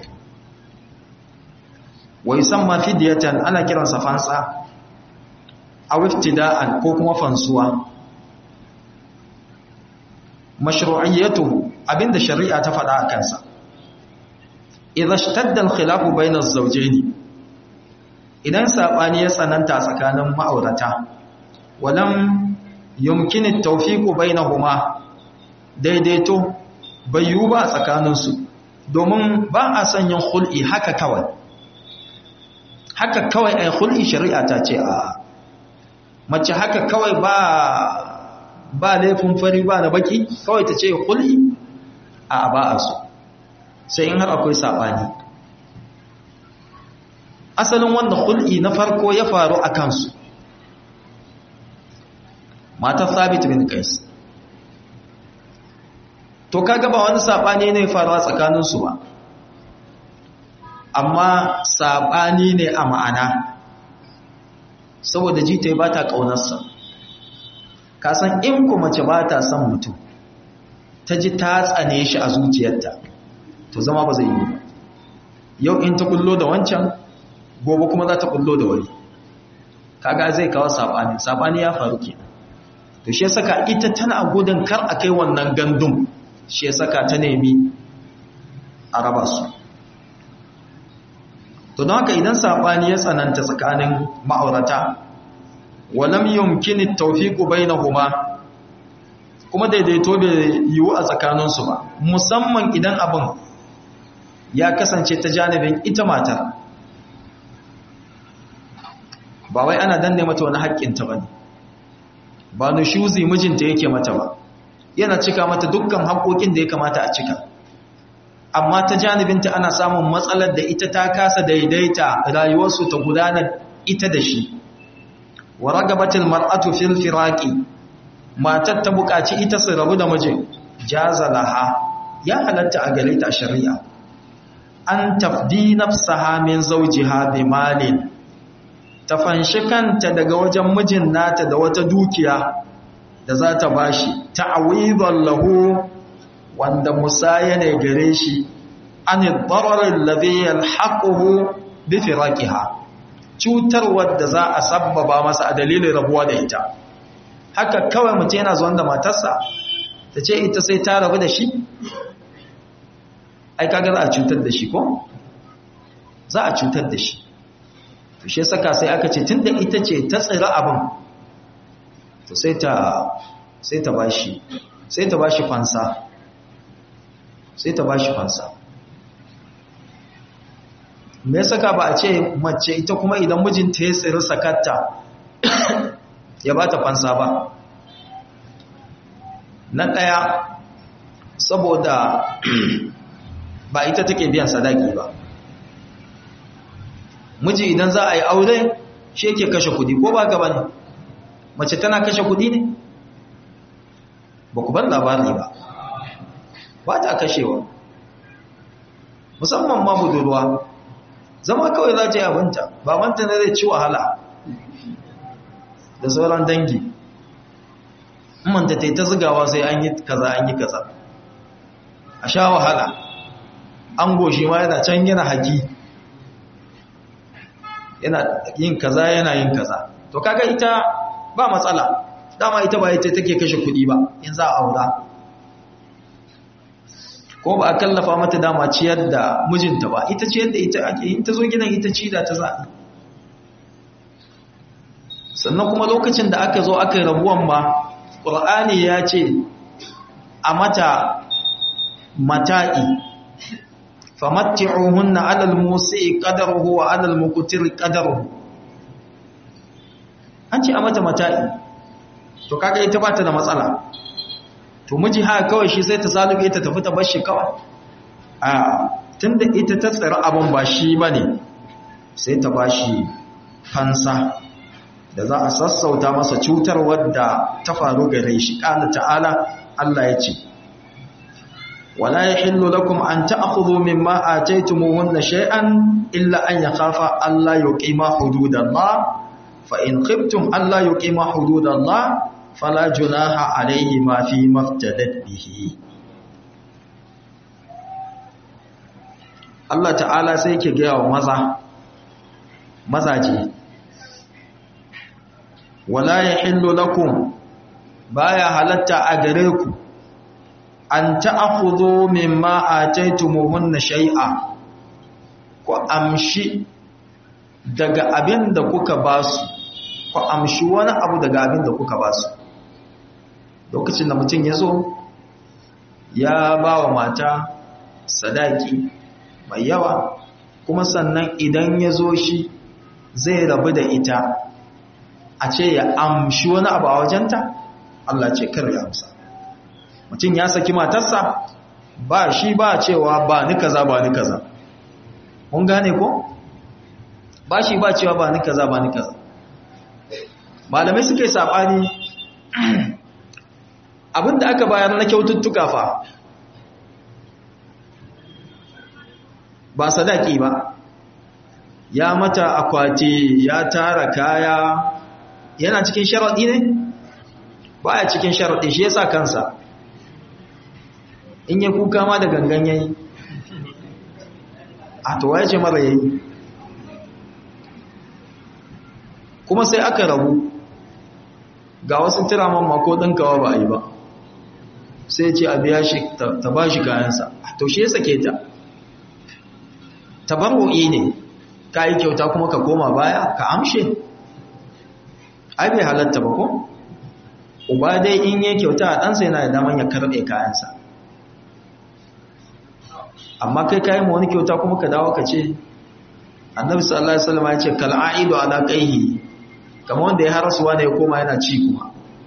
wai san ma fidiyatan ana kiransa fansa a wiftida'an ko kuma fansuwa mashru'iyyatuhu abinda shari'a ta faɗa a kansa idza ishtadda al-khilafu bayna az-zawjayn idan sabani ya tsananta tsakanin ma'aurata walam yumkin at-tawfiq bainahuma daidaito bayu ba tsakanin su domin ba a son yin khul'i haka kawai haka kawai ai khul'i shari'a ta ce a mace haka kawai ba ba laifin fari ba na baki kawai ta ce hul'i a ba a so sai in har akwai saɓani asalin wanda hul'i na farko ya faru a kansu matar sabit bin kais to kaga ba wani saɓani ne faruwa tsakaninsu ba amma saɓani ne a ma'ana saboda jita ba ta ƙaunarsa kasan in ku mace ba ta son mutum ta ji ta tsane shi a zuciyarta to zama ba zai yi ba yau in ta kullo da wancan gobe kuma za ta kullo da wani kaga zai kawo sabani sabani ya faru ke to shi saka ita tana gudun kar a kai wannan gandun shi saka ta nemi a raba su to don haka idan sabani ya tsananta tsakanin ma'aurata walam yumkini tawfiqu bainahuma kuma daidaito bai yiwu a tsakaninsu ba musamman idan abin ya kasance ta janibin ita matar ba wai ana danne mata wani haƙƙinta ba ne ba nushuzi mijinta yake mata ba yana cika mata dukkan haƙoƙin da ya kamata a cika amma ta janibinta ana samun matsalar da ita ta kasa daidaita rayuwarsu ta gudana ita da shi wa ragabatil mar'atu fil firaqi matar ta buƙaci ita su rabu da mijin jaza laha ya halatta a gare ta shari'a an tafdi nafsaha min zawjiha bi malin ta fanshi kanta daga wajen mijin nata da wata dukiya da za ta bashi ta'awidan lahu wanda musaya ne gare shi an darar alladhi yalhaquhu bi firaqiha cutar wadda za a sabbaba masa a dalilin rabuwa da ita haka kawai mutum yana zuwan da matarsa ta ce ita sai ta rabu da shi ai kaga za a cutar da shi ko za a cutar da shi to shi saka sai aka ce tunda ita ce ta tsira abin to sai ta sai ta bashi sai ta bashi fansa sai ta bashi fansa me ya saka ba a ce mace ita kuma idan mijinta ya tsiri sakatta ya ba ta fansa ba na ɗaya saboda ba ita take biyan sadaki ba miji idan za a yi aure shi yake kashe kudi ko ba gaba ne mace tana kashe kudi ne ba ku ban labari ba ba ta kashewa musamman ma budurwa zama kawai za ta yi abinta ba manta na zai ci wahala da sauran dangi manta ta yi ta zigawa sai an yi kaza an yi kaza a sha wahala an goshi ma yana can yana haƙi yana yin kaza yana yin kaza to kaga ita ba matsala dama ita ba ita take kashe kuɗi ba in za a aura ko ba a kallafa mata dama ciyar da mijinta ba ita ciyar da ita ake in ta zo gidan ita ci da ta zaɓi sannan kuma lokacin da aka zo aka rabuwan ma ƙur'ani ya ce a mata mata'i famatti'uhunna 'alal musi'i qadaruhu wa 'alal muqtiri qadaruhu an ce a mata mata'i to kaga ita ba ta da matsala to miji haka kawai shi sai ta salube ta tafi ta bar shi kawai a tunda ita ta tsira abin ba shi bane sai ta bashi fansa da za a sassauta masa cutar wadda ta faru gare shi qala ta'ala Allah ya ce wala yahillu lakum an ta'khudhu mimma ataytumuhunna shay'an illa an yakhafa alla yuqima hududallah fa in khiftum alla yuqima hududallah fala junaha alayhi ma fi maftadat bihi Allah ta'ala sai ke gaya wa maza mazaje wala yahillu lakum baya halatta a gare ku an ta'khudhu mimma ataytumuhunna shay'a ku amshi daga abin da kuka basu ku amshi wani abu daga abin da kuka basu lokacin da mutum ya zo ya ba wa mata sadaki mai yawa kuma sannan idan ya zo shi zai rabu da ita a ce ya amshi wani abu a wajenta Allah ce kar ya amsa mutum ya saki matarsa ba shi ba cewa ba ni kaza ba ni kaza mun gane ko ba shi ba cewa ba ni kaza ba ni kaza malamai suke sabani abinda aka bayar na kyaututtuka fa ba sadaki ba ya mata akwati ya tara kaya yana cikin sharaɗi ne ba ya cikin sharaɗi shi yasa kansa in ya kuka ma da gangan yayi a to waye ce mara yayi kuma sai aka rabu ga wasu tiraman mako ɗinkawa ba a yi ba sai ce a biya shi ta ba shi kayansa to shi ya sake ta tabarru'i ne ka yi kyauta kuma ka koma baya ka amshe ai bai halatta ba ko uba dai in yi kyauta a ɗansa yana da daman ya karɓe kayansa amma kai kayan wani kyauta kuma ka dawo ka ce annabi sallallahu alaihi wasallam ya ce kal'aidu ala qaihi kamar wanda ya harasuwa ne ya koma yana ci kuma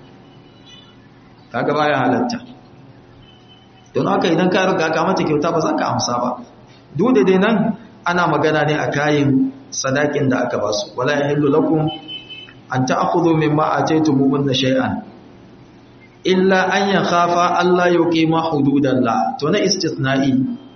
kaga baya halatta don haka idan ka riga ka mata kyauta ba za ka amsa ba duk da dai nan ana magana ne a kayan sadakin da aka basu wala yahillu lakum an ta'khudhu mimma ataytumuhunna shay'an illa an yakhafa alla yuqima hududallah to na istithna'i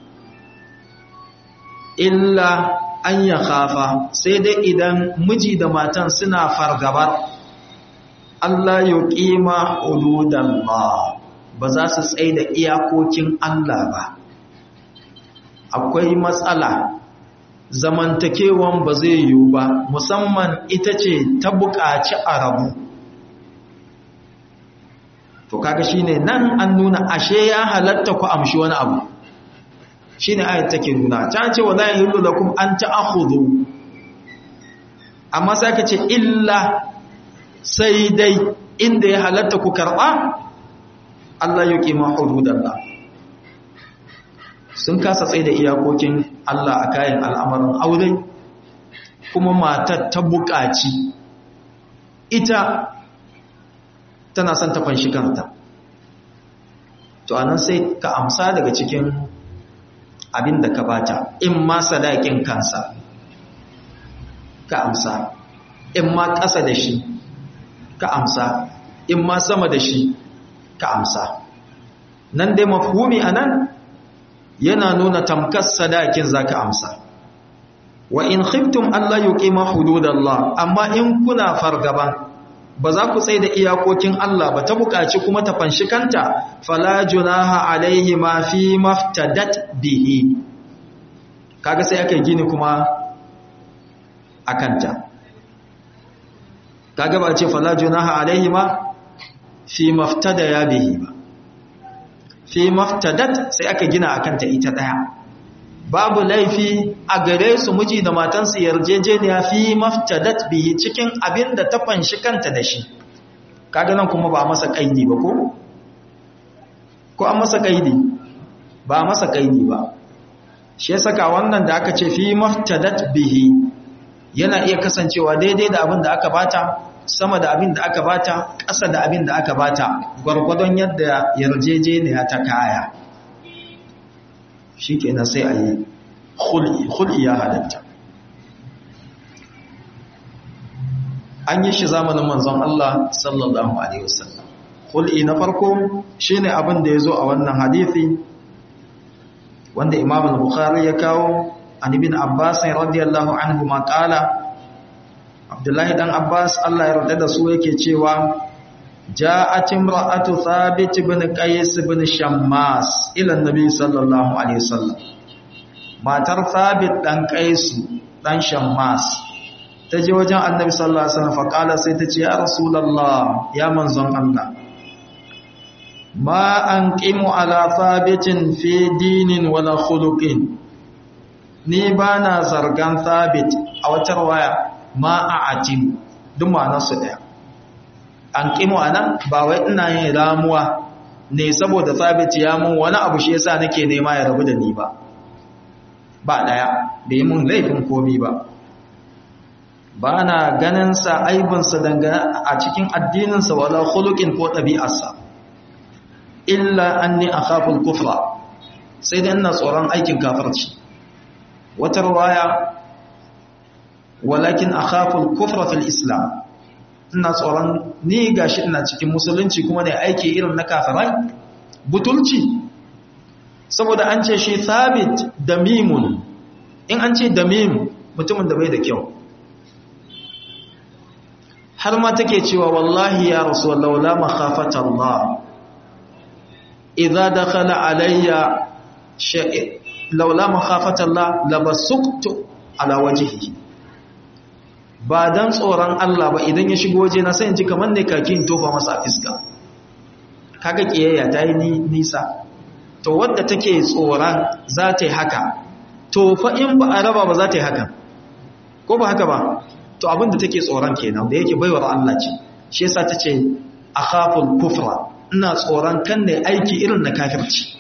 illa an yakhafa sai dai idan miji da matan suna fargabar Allah yuqima hududallah ba za su tsaye da iyakokin Allah ba akwai matsala zamantakewan ba zai yiwu ba musamman ita ce ta buƙaci a rabu to kaga shine nan an nuna ashe ya halatta ku amshi wani abu shine ayat take nuna ta ce wala yahillu lakum an ta'khudhu amma sai ka ce illa sai dai inda ya halatta ku karba Allah yuqima hududallah sun kasa tsaye da iyakokin Allah a kayan al'amarin aure kuma matar ta buƙaci ita tana son ta fanshi kanta to anan sai ka amsa daga cikin abin da ka bata in ma sadakin kansa ka amsa in ma ƙasa da shi ka amsa in ma sama da shi ka amsa nan dai mafhumi anan yana nuna tamkar sadakin zaka amsa wa in khiftum alla yuqima hududallah amma in kuna fargaban ba za ku tsaye da iyakokin Allah ba ta buƙaci kuma ta fanshi kanta fala junaha alaihi ma fi maftadat bihi kaga sai aka gini kuma akanta kaga ba ce fala junaha alaihi ma fi maftada ya bihi ba fi maftadat sai aka gina akanta ita daya babu laifi a gare su miji da matansu yarjejeniya fi maftadat bihi cikin abin da ta fanshi kanta da shi kaga nan kuma ba masa kaidi ba ko ko an masa kaidi ba masa kaidi ba shi saka wannan da aka ce fi maftadat bihi yana iya kasancewa daidai da abin da aka bata sama da abin da aka bata ƙasa da abin da aka bata gwargwadon yadda yarjejeniya ta kaya shi kenan sai a yi hul'i ya halatta an yi shi zamanin manzon Allah sallallahu Alaihi wasallam hul'i na farko shi ne abin da ya zo a wannan hadithi wanda imam al-bukhari ya kawo an ibn abbas radiyallahu anhu ma qala abdullahi dan abbas Allah ya yarda da su yake cewa جاءت امرأة ثابت بن قيس بن شماس إلى النبي صلى الله عليه وسلم ما تر ثابت دان قيس دان شماس تجي وجه النبي صلى الله عليه وسلم فقال سيتجي يا رسول الله يا منزون الله ما أنقم على ثابت في دين ولا خلق ni ba na zargan thabit a wata rawaya ma a atim duk ma'anarsu ɗaya an ƙimo a nan ba wai ina yin ramuwa ne saboda sabit ya mun wani abu shi yasa nake nema ya rabu da ni ba ba ɗaya da yi mun laifin komi ba ba na ganinsa aibinsa dangane a cikin addininsa wala khuluqin ko ɗabi'arsa illa an ni a kafin kufra sai dai ina tsoron aikin kafirci wata ruwaya walakin a kafin kufra fil islam ina tsoron ni gashi ina cikin musulunci kuma ne aiki irin na kafirai butulci saboda an ce shi thabit damimun in an ce damim mutumin da bai da kyau har ma take cewa wallahi ya rasulullah la makhafata Allah idza dakhala alayya shay'in laula makhafata Allah labasuktu ala wajhihi ba dan tsoron Allah ba idan ya shigo waje na sai in ji kamar ne kakin tofa masa fiska kaga kiyayya ta yi nisa to wadda take tsoron za ta yi haka to fa in ba a raba ba za ta yi haka ko ba haka ba to abinda take tsoron kenan da yake baiwar Allah ce shi yasa ta ce akhaful kufra ina tsoron kan ne aiki irin na kafirci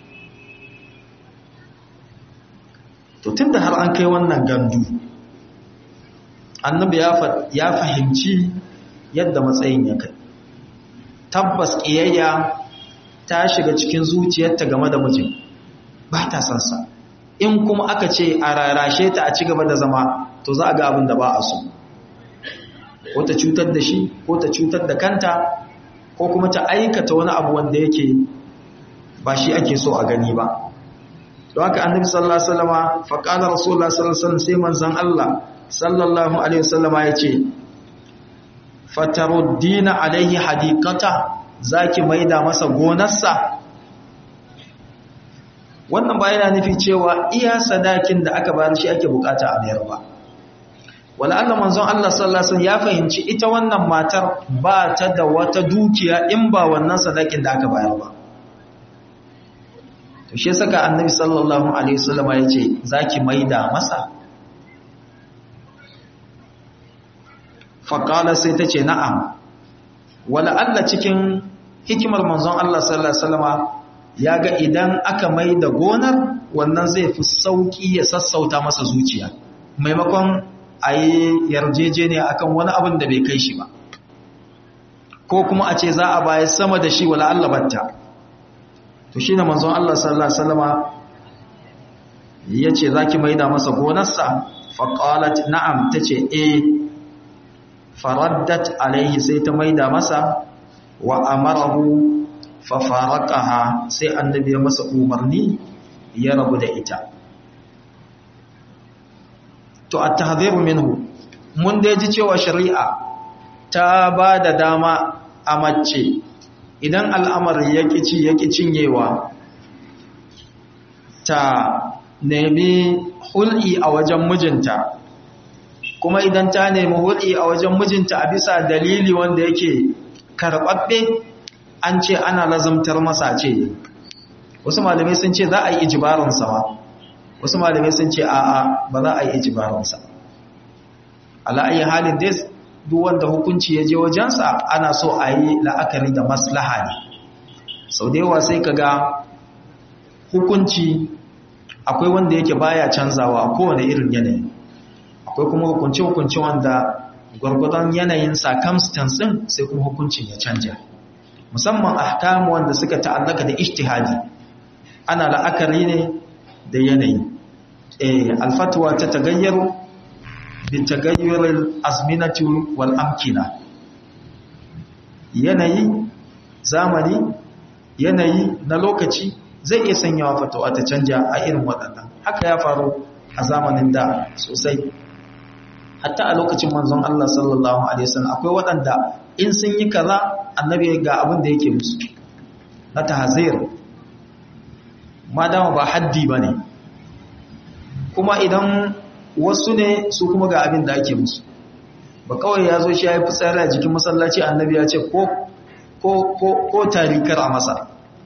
to tunda har an kai wannan gandu annabi ya fahimci yadda matsayin ya kai tabbas ƙiyayya ta shiga cikin zuciyarta game da mijin ba ta sansa in kuma aka ce a rarashe ta a ci gaba da zama to za a ga abin da ba a so ko ta cutar da shi ko ta cutar da kanta ko kuma ta aikata wani abu wanda yake ba shi ake so a gani ba don haka annabi sallallahu alaihi wasallama faqala rasulullah sallallahu alaihi wasallam sai manzon Allah sallallahu alaihi wasallama yace fataruddina alaihi hadiqata zaki maida masa gonarsa wannan ba yana nufi cewa iya sadakin da aka bayar shi ake bukata a mayar ba wala Allah manzon Allah sallallahu alaihi wasallam ya fahimci ita wannan matar ba ta da wata dukiya in ba wannan sadakin da aka bayar ba to shi saka annabi sallallahu alaihi wasallam ya ce zaki maida masa faqala sai ta ce na'am wala Allah cikin hikimar manzon Allah sallallahu alaihi wasallama ya ga idan aka maida gonar wannan zai fi sauki ya sassauta masa zuciya maimakon a yi yarjejeniya akan wani abin da bai kai shi ba ko kuma a ce za a baya sama da shi wala Allah batta to shi ne manzon Allah sallallahu alaihi wasallama yace zaki maida masa gonarsa fa qalat na'am tace eh faraddat alaihi sai ta maida masa wa amarahu fa faraqaha sai annabi ya masa umarni ya rabu da ita to at-tahdhiru minhu mun da ji cewa shari'a ta ba da dama a mace idan al'amari ya kici ya cinyewa ta nemi hul'i a wajen mijinta kuma idan ta nemi hul'i a wajen mijinta a bisa dalili wanda yake karɓaɓɓe an ce ana lazumtar masa ce wasu malamai sun ce za a yi ijibarinsa ba wasu malamai sun ce a'a ba za a yi ijibarinsa ala'ayi halin dai duk wanda hukunci ya je wajensa ana so a yi la'akari da maslaha ne sau da yawa sai ka ga hukunci akwai wanda yake baya canzawa a kowane irin yanayi akwai kuma hukunci-hukunci wanda gwargwadon yanayin circumstance din sai kuma hukuncin ya canja musamman ahkamu wanda suka ta'allaka da ijtihadi ana la'akari ne da yanayi eh alfatwa ta tagayyaru bi tagayyuril azminati wal amkina yanayi zamani yanayi na lokaci zai iya sanyawa fatawa ta canja a irin waɗannan haka ya faru a zamanin da sosai hatta a lokacin manzon Allah sallallahu alaihi wasallam akwai waɗanda in sun yi kaza annabi ga abin da yake musu na tahzir madama ba haddi bane kuma idan wasu ne su kuma ga abin da ake musu ba kawai ya zo shi ya yi fitsari a jikin masallaci annabi ya ce ko ko ko ko tarikar a masa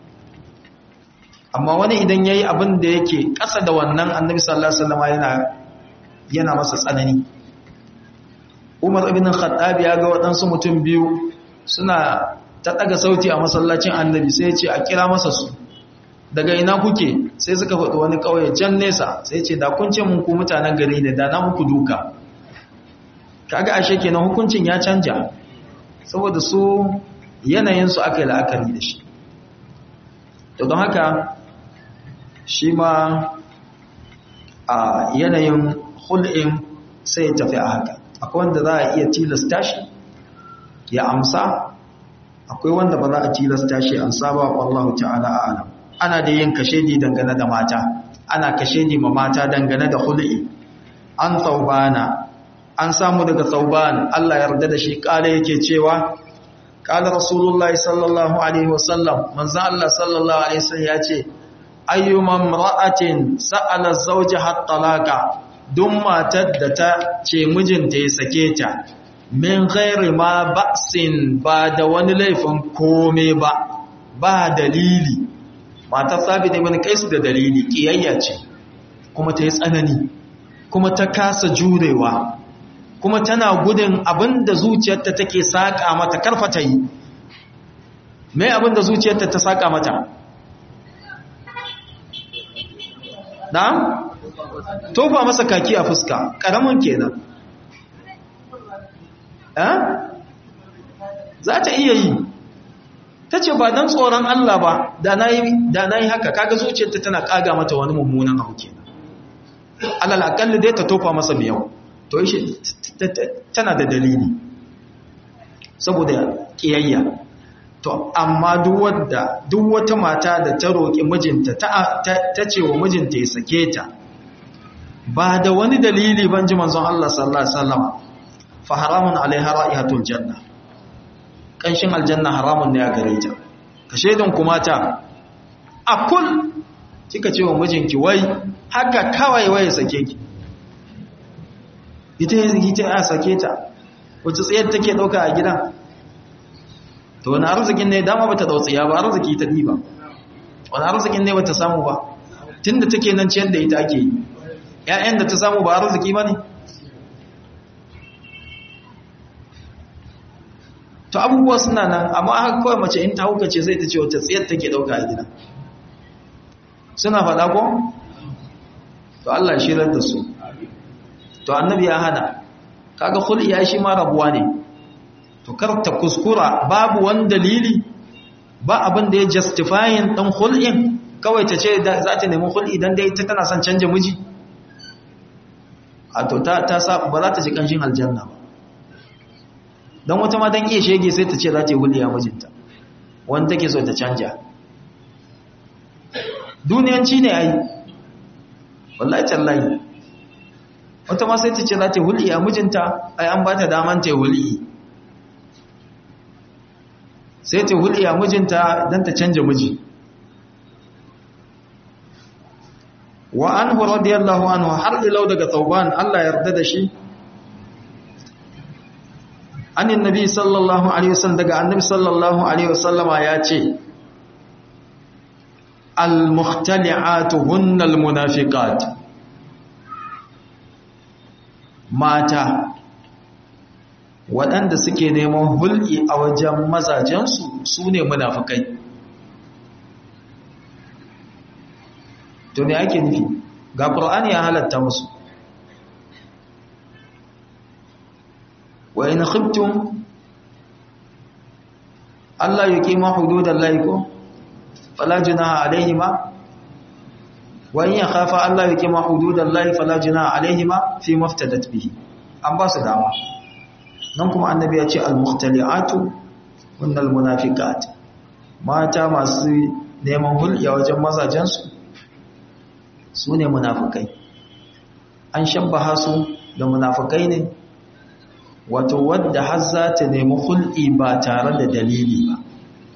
amma wani idan yayi abin da yake ƙasa da wannan annabi sallallahu alaihi wasallam yana yana masa tsanani Umar ibn Khattab ya ga waɗansu mutum biyu suna ta daga sauti a masallacin annabi sai ya ce a kira masa su daga ina kuke sai suka faɗi wani ƙauye can nesa sai ce da kun ce mun ku mutanen gari ne da na muku duka kaga ashe kenan hukuncin ya canja saboda su yanayin su aka yi la'akari da shi to don haka shi ma a yanayin hul'in sai ya tafi a haka akwai wanda za a iya tilasta shi ya amsa akwai wanda ba za a tilasta shi amsa ba wallahu ta'ala a'lam ana da yin kashedi dangane da mata ana kashedi ma mata dangane da hul'i an saubana an samu daga sauban Allah yarda da shi kala yake cewa kala rasulullahi sallallahu alaihi wasallam manzo Allah sallallahu alaihi wasallam ya ce ayyuma imra'atin sa'ala zawjaha talaqa duk matar da ta ce mijinta ya sake ta min ghairi ma ba'sin ba da wani laifin kome ba ba dalili matar sabit ibn qais da dalili kiyayya ce kuma ta yi tsanani kuma ta kasa jurewa kuma tana gudun abinda zuciyarta take saka mata karfa ta yi me abinda zuciyarta ta saka mata na'am tofa masa kaki a fuska karamin kenan eh za ta iya yi ta ce ba don tsoron Allah ba da na yi haka kaga zuciyarta tana kaga mata wani mummunan abu kenan alal akalli dai ta tofa masa miyau to shi tana da dalili saboda kiyayya to amma duk wadda duk wata mata da ta roƙi mijinta ta ce wa mijinta ya sake ta ba da wani dalili ban ji manzon Allah sallallahu alaihi wasallam fa haramun alaiha ra'ihatul janna kanshin aljanna haramun ne a gare ta ka shaidan kuma ta akul kika ce wa mijinki wai haka kawai wai sake ki ita ita ya sake ta wace tsayar take dauka a gidan to wani arzikin ne dama bata dau tsiya ba arziki ta diba wani arzikin ne bata samu ba tunda take nan ciyar da ita ake yi ƴaƴan da ta samu ba arziki ba ne to abubuwa suna nan amma haka kawai mace in ta hukace sai ta ce wata tsayar take ɗauka a gida suna faɗa ko? to Allah shirar da su to annabi ya hana kaga khul'i ya shi ma rabuwa ne to kar ta kuskura babu wani dalili ba abin da ya justifying ɗan khul'in kawai ta ce za ta nemi khul'i dan dai ta tana son canja miji a to ta ta ba za ta ji kanshin aljanna ba don wata ma don iya shege sai ta ce za ta yi huliya mijinta wani take so ta canja duniyanci ne ai wallahi tallahi wata ma sai ta ce za ta yi huliya mijinta ai an ba ta daman ta yi huliyi sai ta yi huliya mijinta don ta canja miji wa anhu radiyallahu anhu har ilau daga tauban Allah yarda da shi anin nabi sallallahu alaihi wasallam daga annabi sallallahu alaihi wasallama ya ce al-mukhtali'atu hunnal munafiqat mata waɗanda suke neman hulki a wajen mazajensu su ne munafikai to me ake nufi ga qur'ani ya halatta musu wa in khiftum alla yuqima hududallahi ko fala junaha alaihima wa in yakhafa alla yuqima hududallahi fala junaha alaihima fi maftadat bihi an ba su dama nan kuma annabi ya ce al-mukhtali'atu hunnal munafiqat mata masu neman hulɗa wajen mazajensu su ne munafukai an shabbaha su da munafukai ne wato wadda har za ta nemi hulɗi ba tare da dalili ba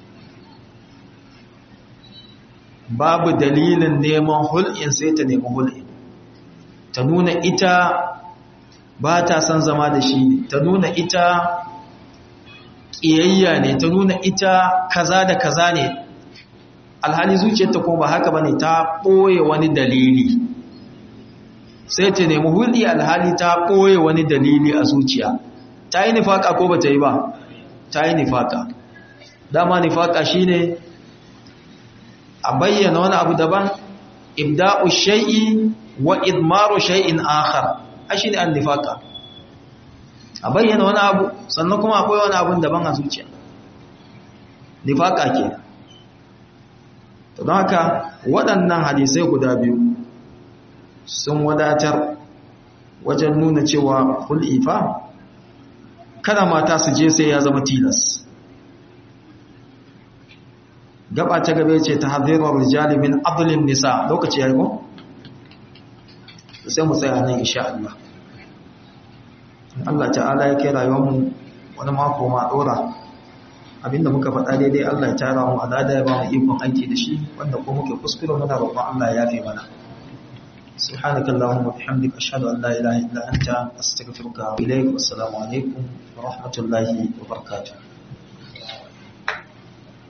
babu dalilin neman hulɗin sai ta nemi hulɗi ta nuna ita ba ta son zama da shi ne ta nuna ita ƙiyayya ne ta nuna ita kaza da kaza ne alhali zuciyarta ko ba haka bane ta ɓoye wani dalili sai ta nemi hulɗi alhali ta ɓoye wani dalili a zuciya ta yi nifaka ko ba ta yi ba ta yi nifaka dama nifaka shine a bayyana wani abu daban ibda'u shay'i wa idmaru shay'in akhar a shine an nifaka a bayyana wani abu sannan kuma akwai wani abun daban a zuciya nifaka ke don haka waɗannan hadisai guda biyu sun wadatar wajen nuna cewa hul'ifa kada mata su je sai ya zama tilas gaba ta gabe ce ta hadirar rijali min abdulin nisa lokaci ya yi ko? sai mu tsaya nan insha Allah Allah ta'ala ya kai rayuwarmu wani mako ma dora abinda muka faɗa daidai Allah ya tara mu alada ya ba mu ikon aiki da shi wanda ko muke kuskure muna roƙon Allah ya yafe mana سبحانك اللهم وبحمدك أشهد أن لا إله إلا أنت أستغفرك وإليك والسلام عليكم ورحمة الله وبركاته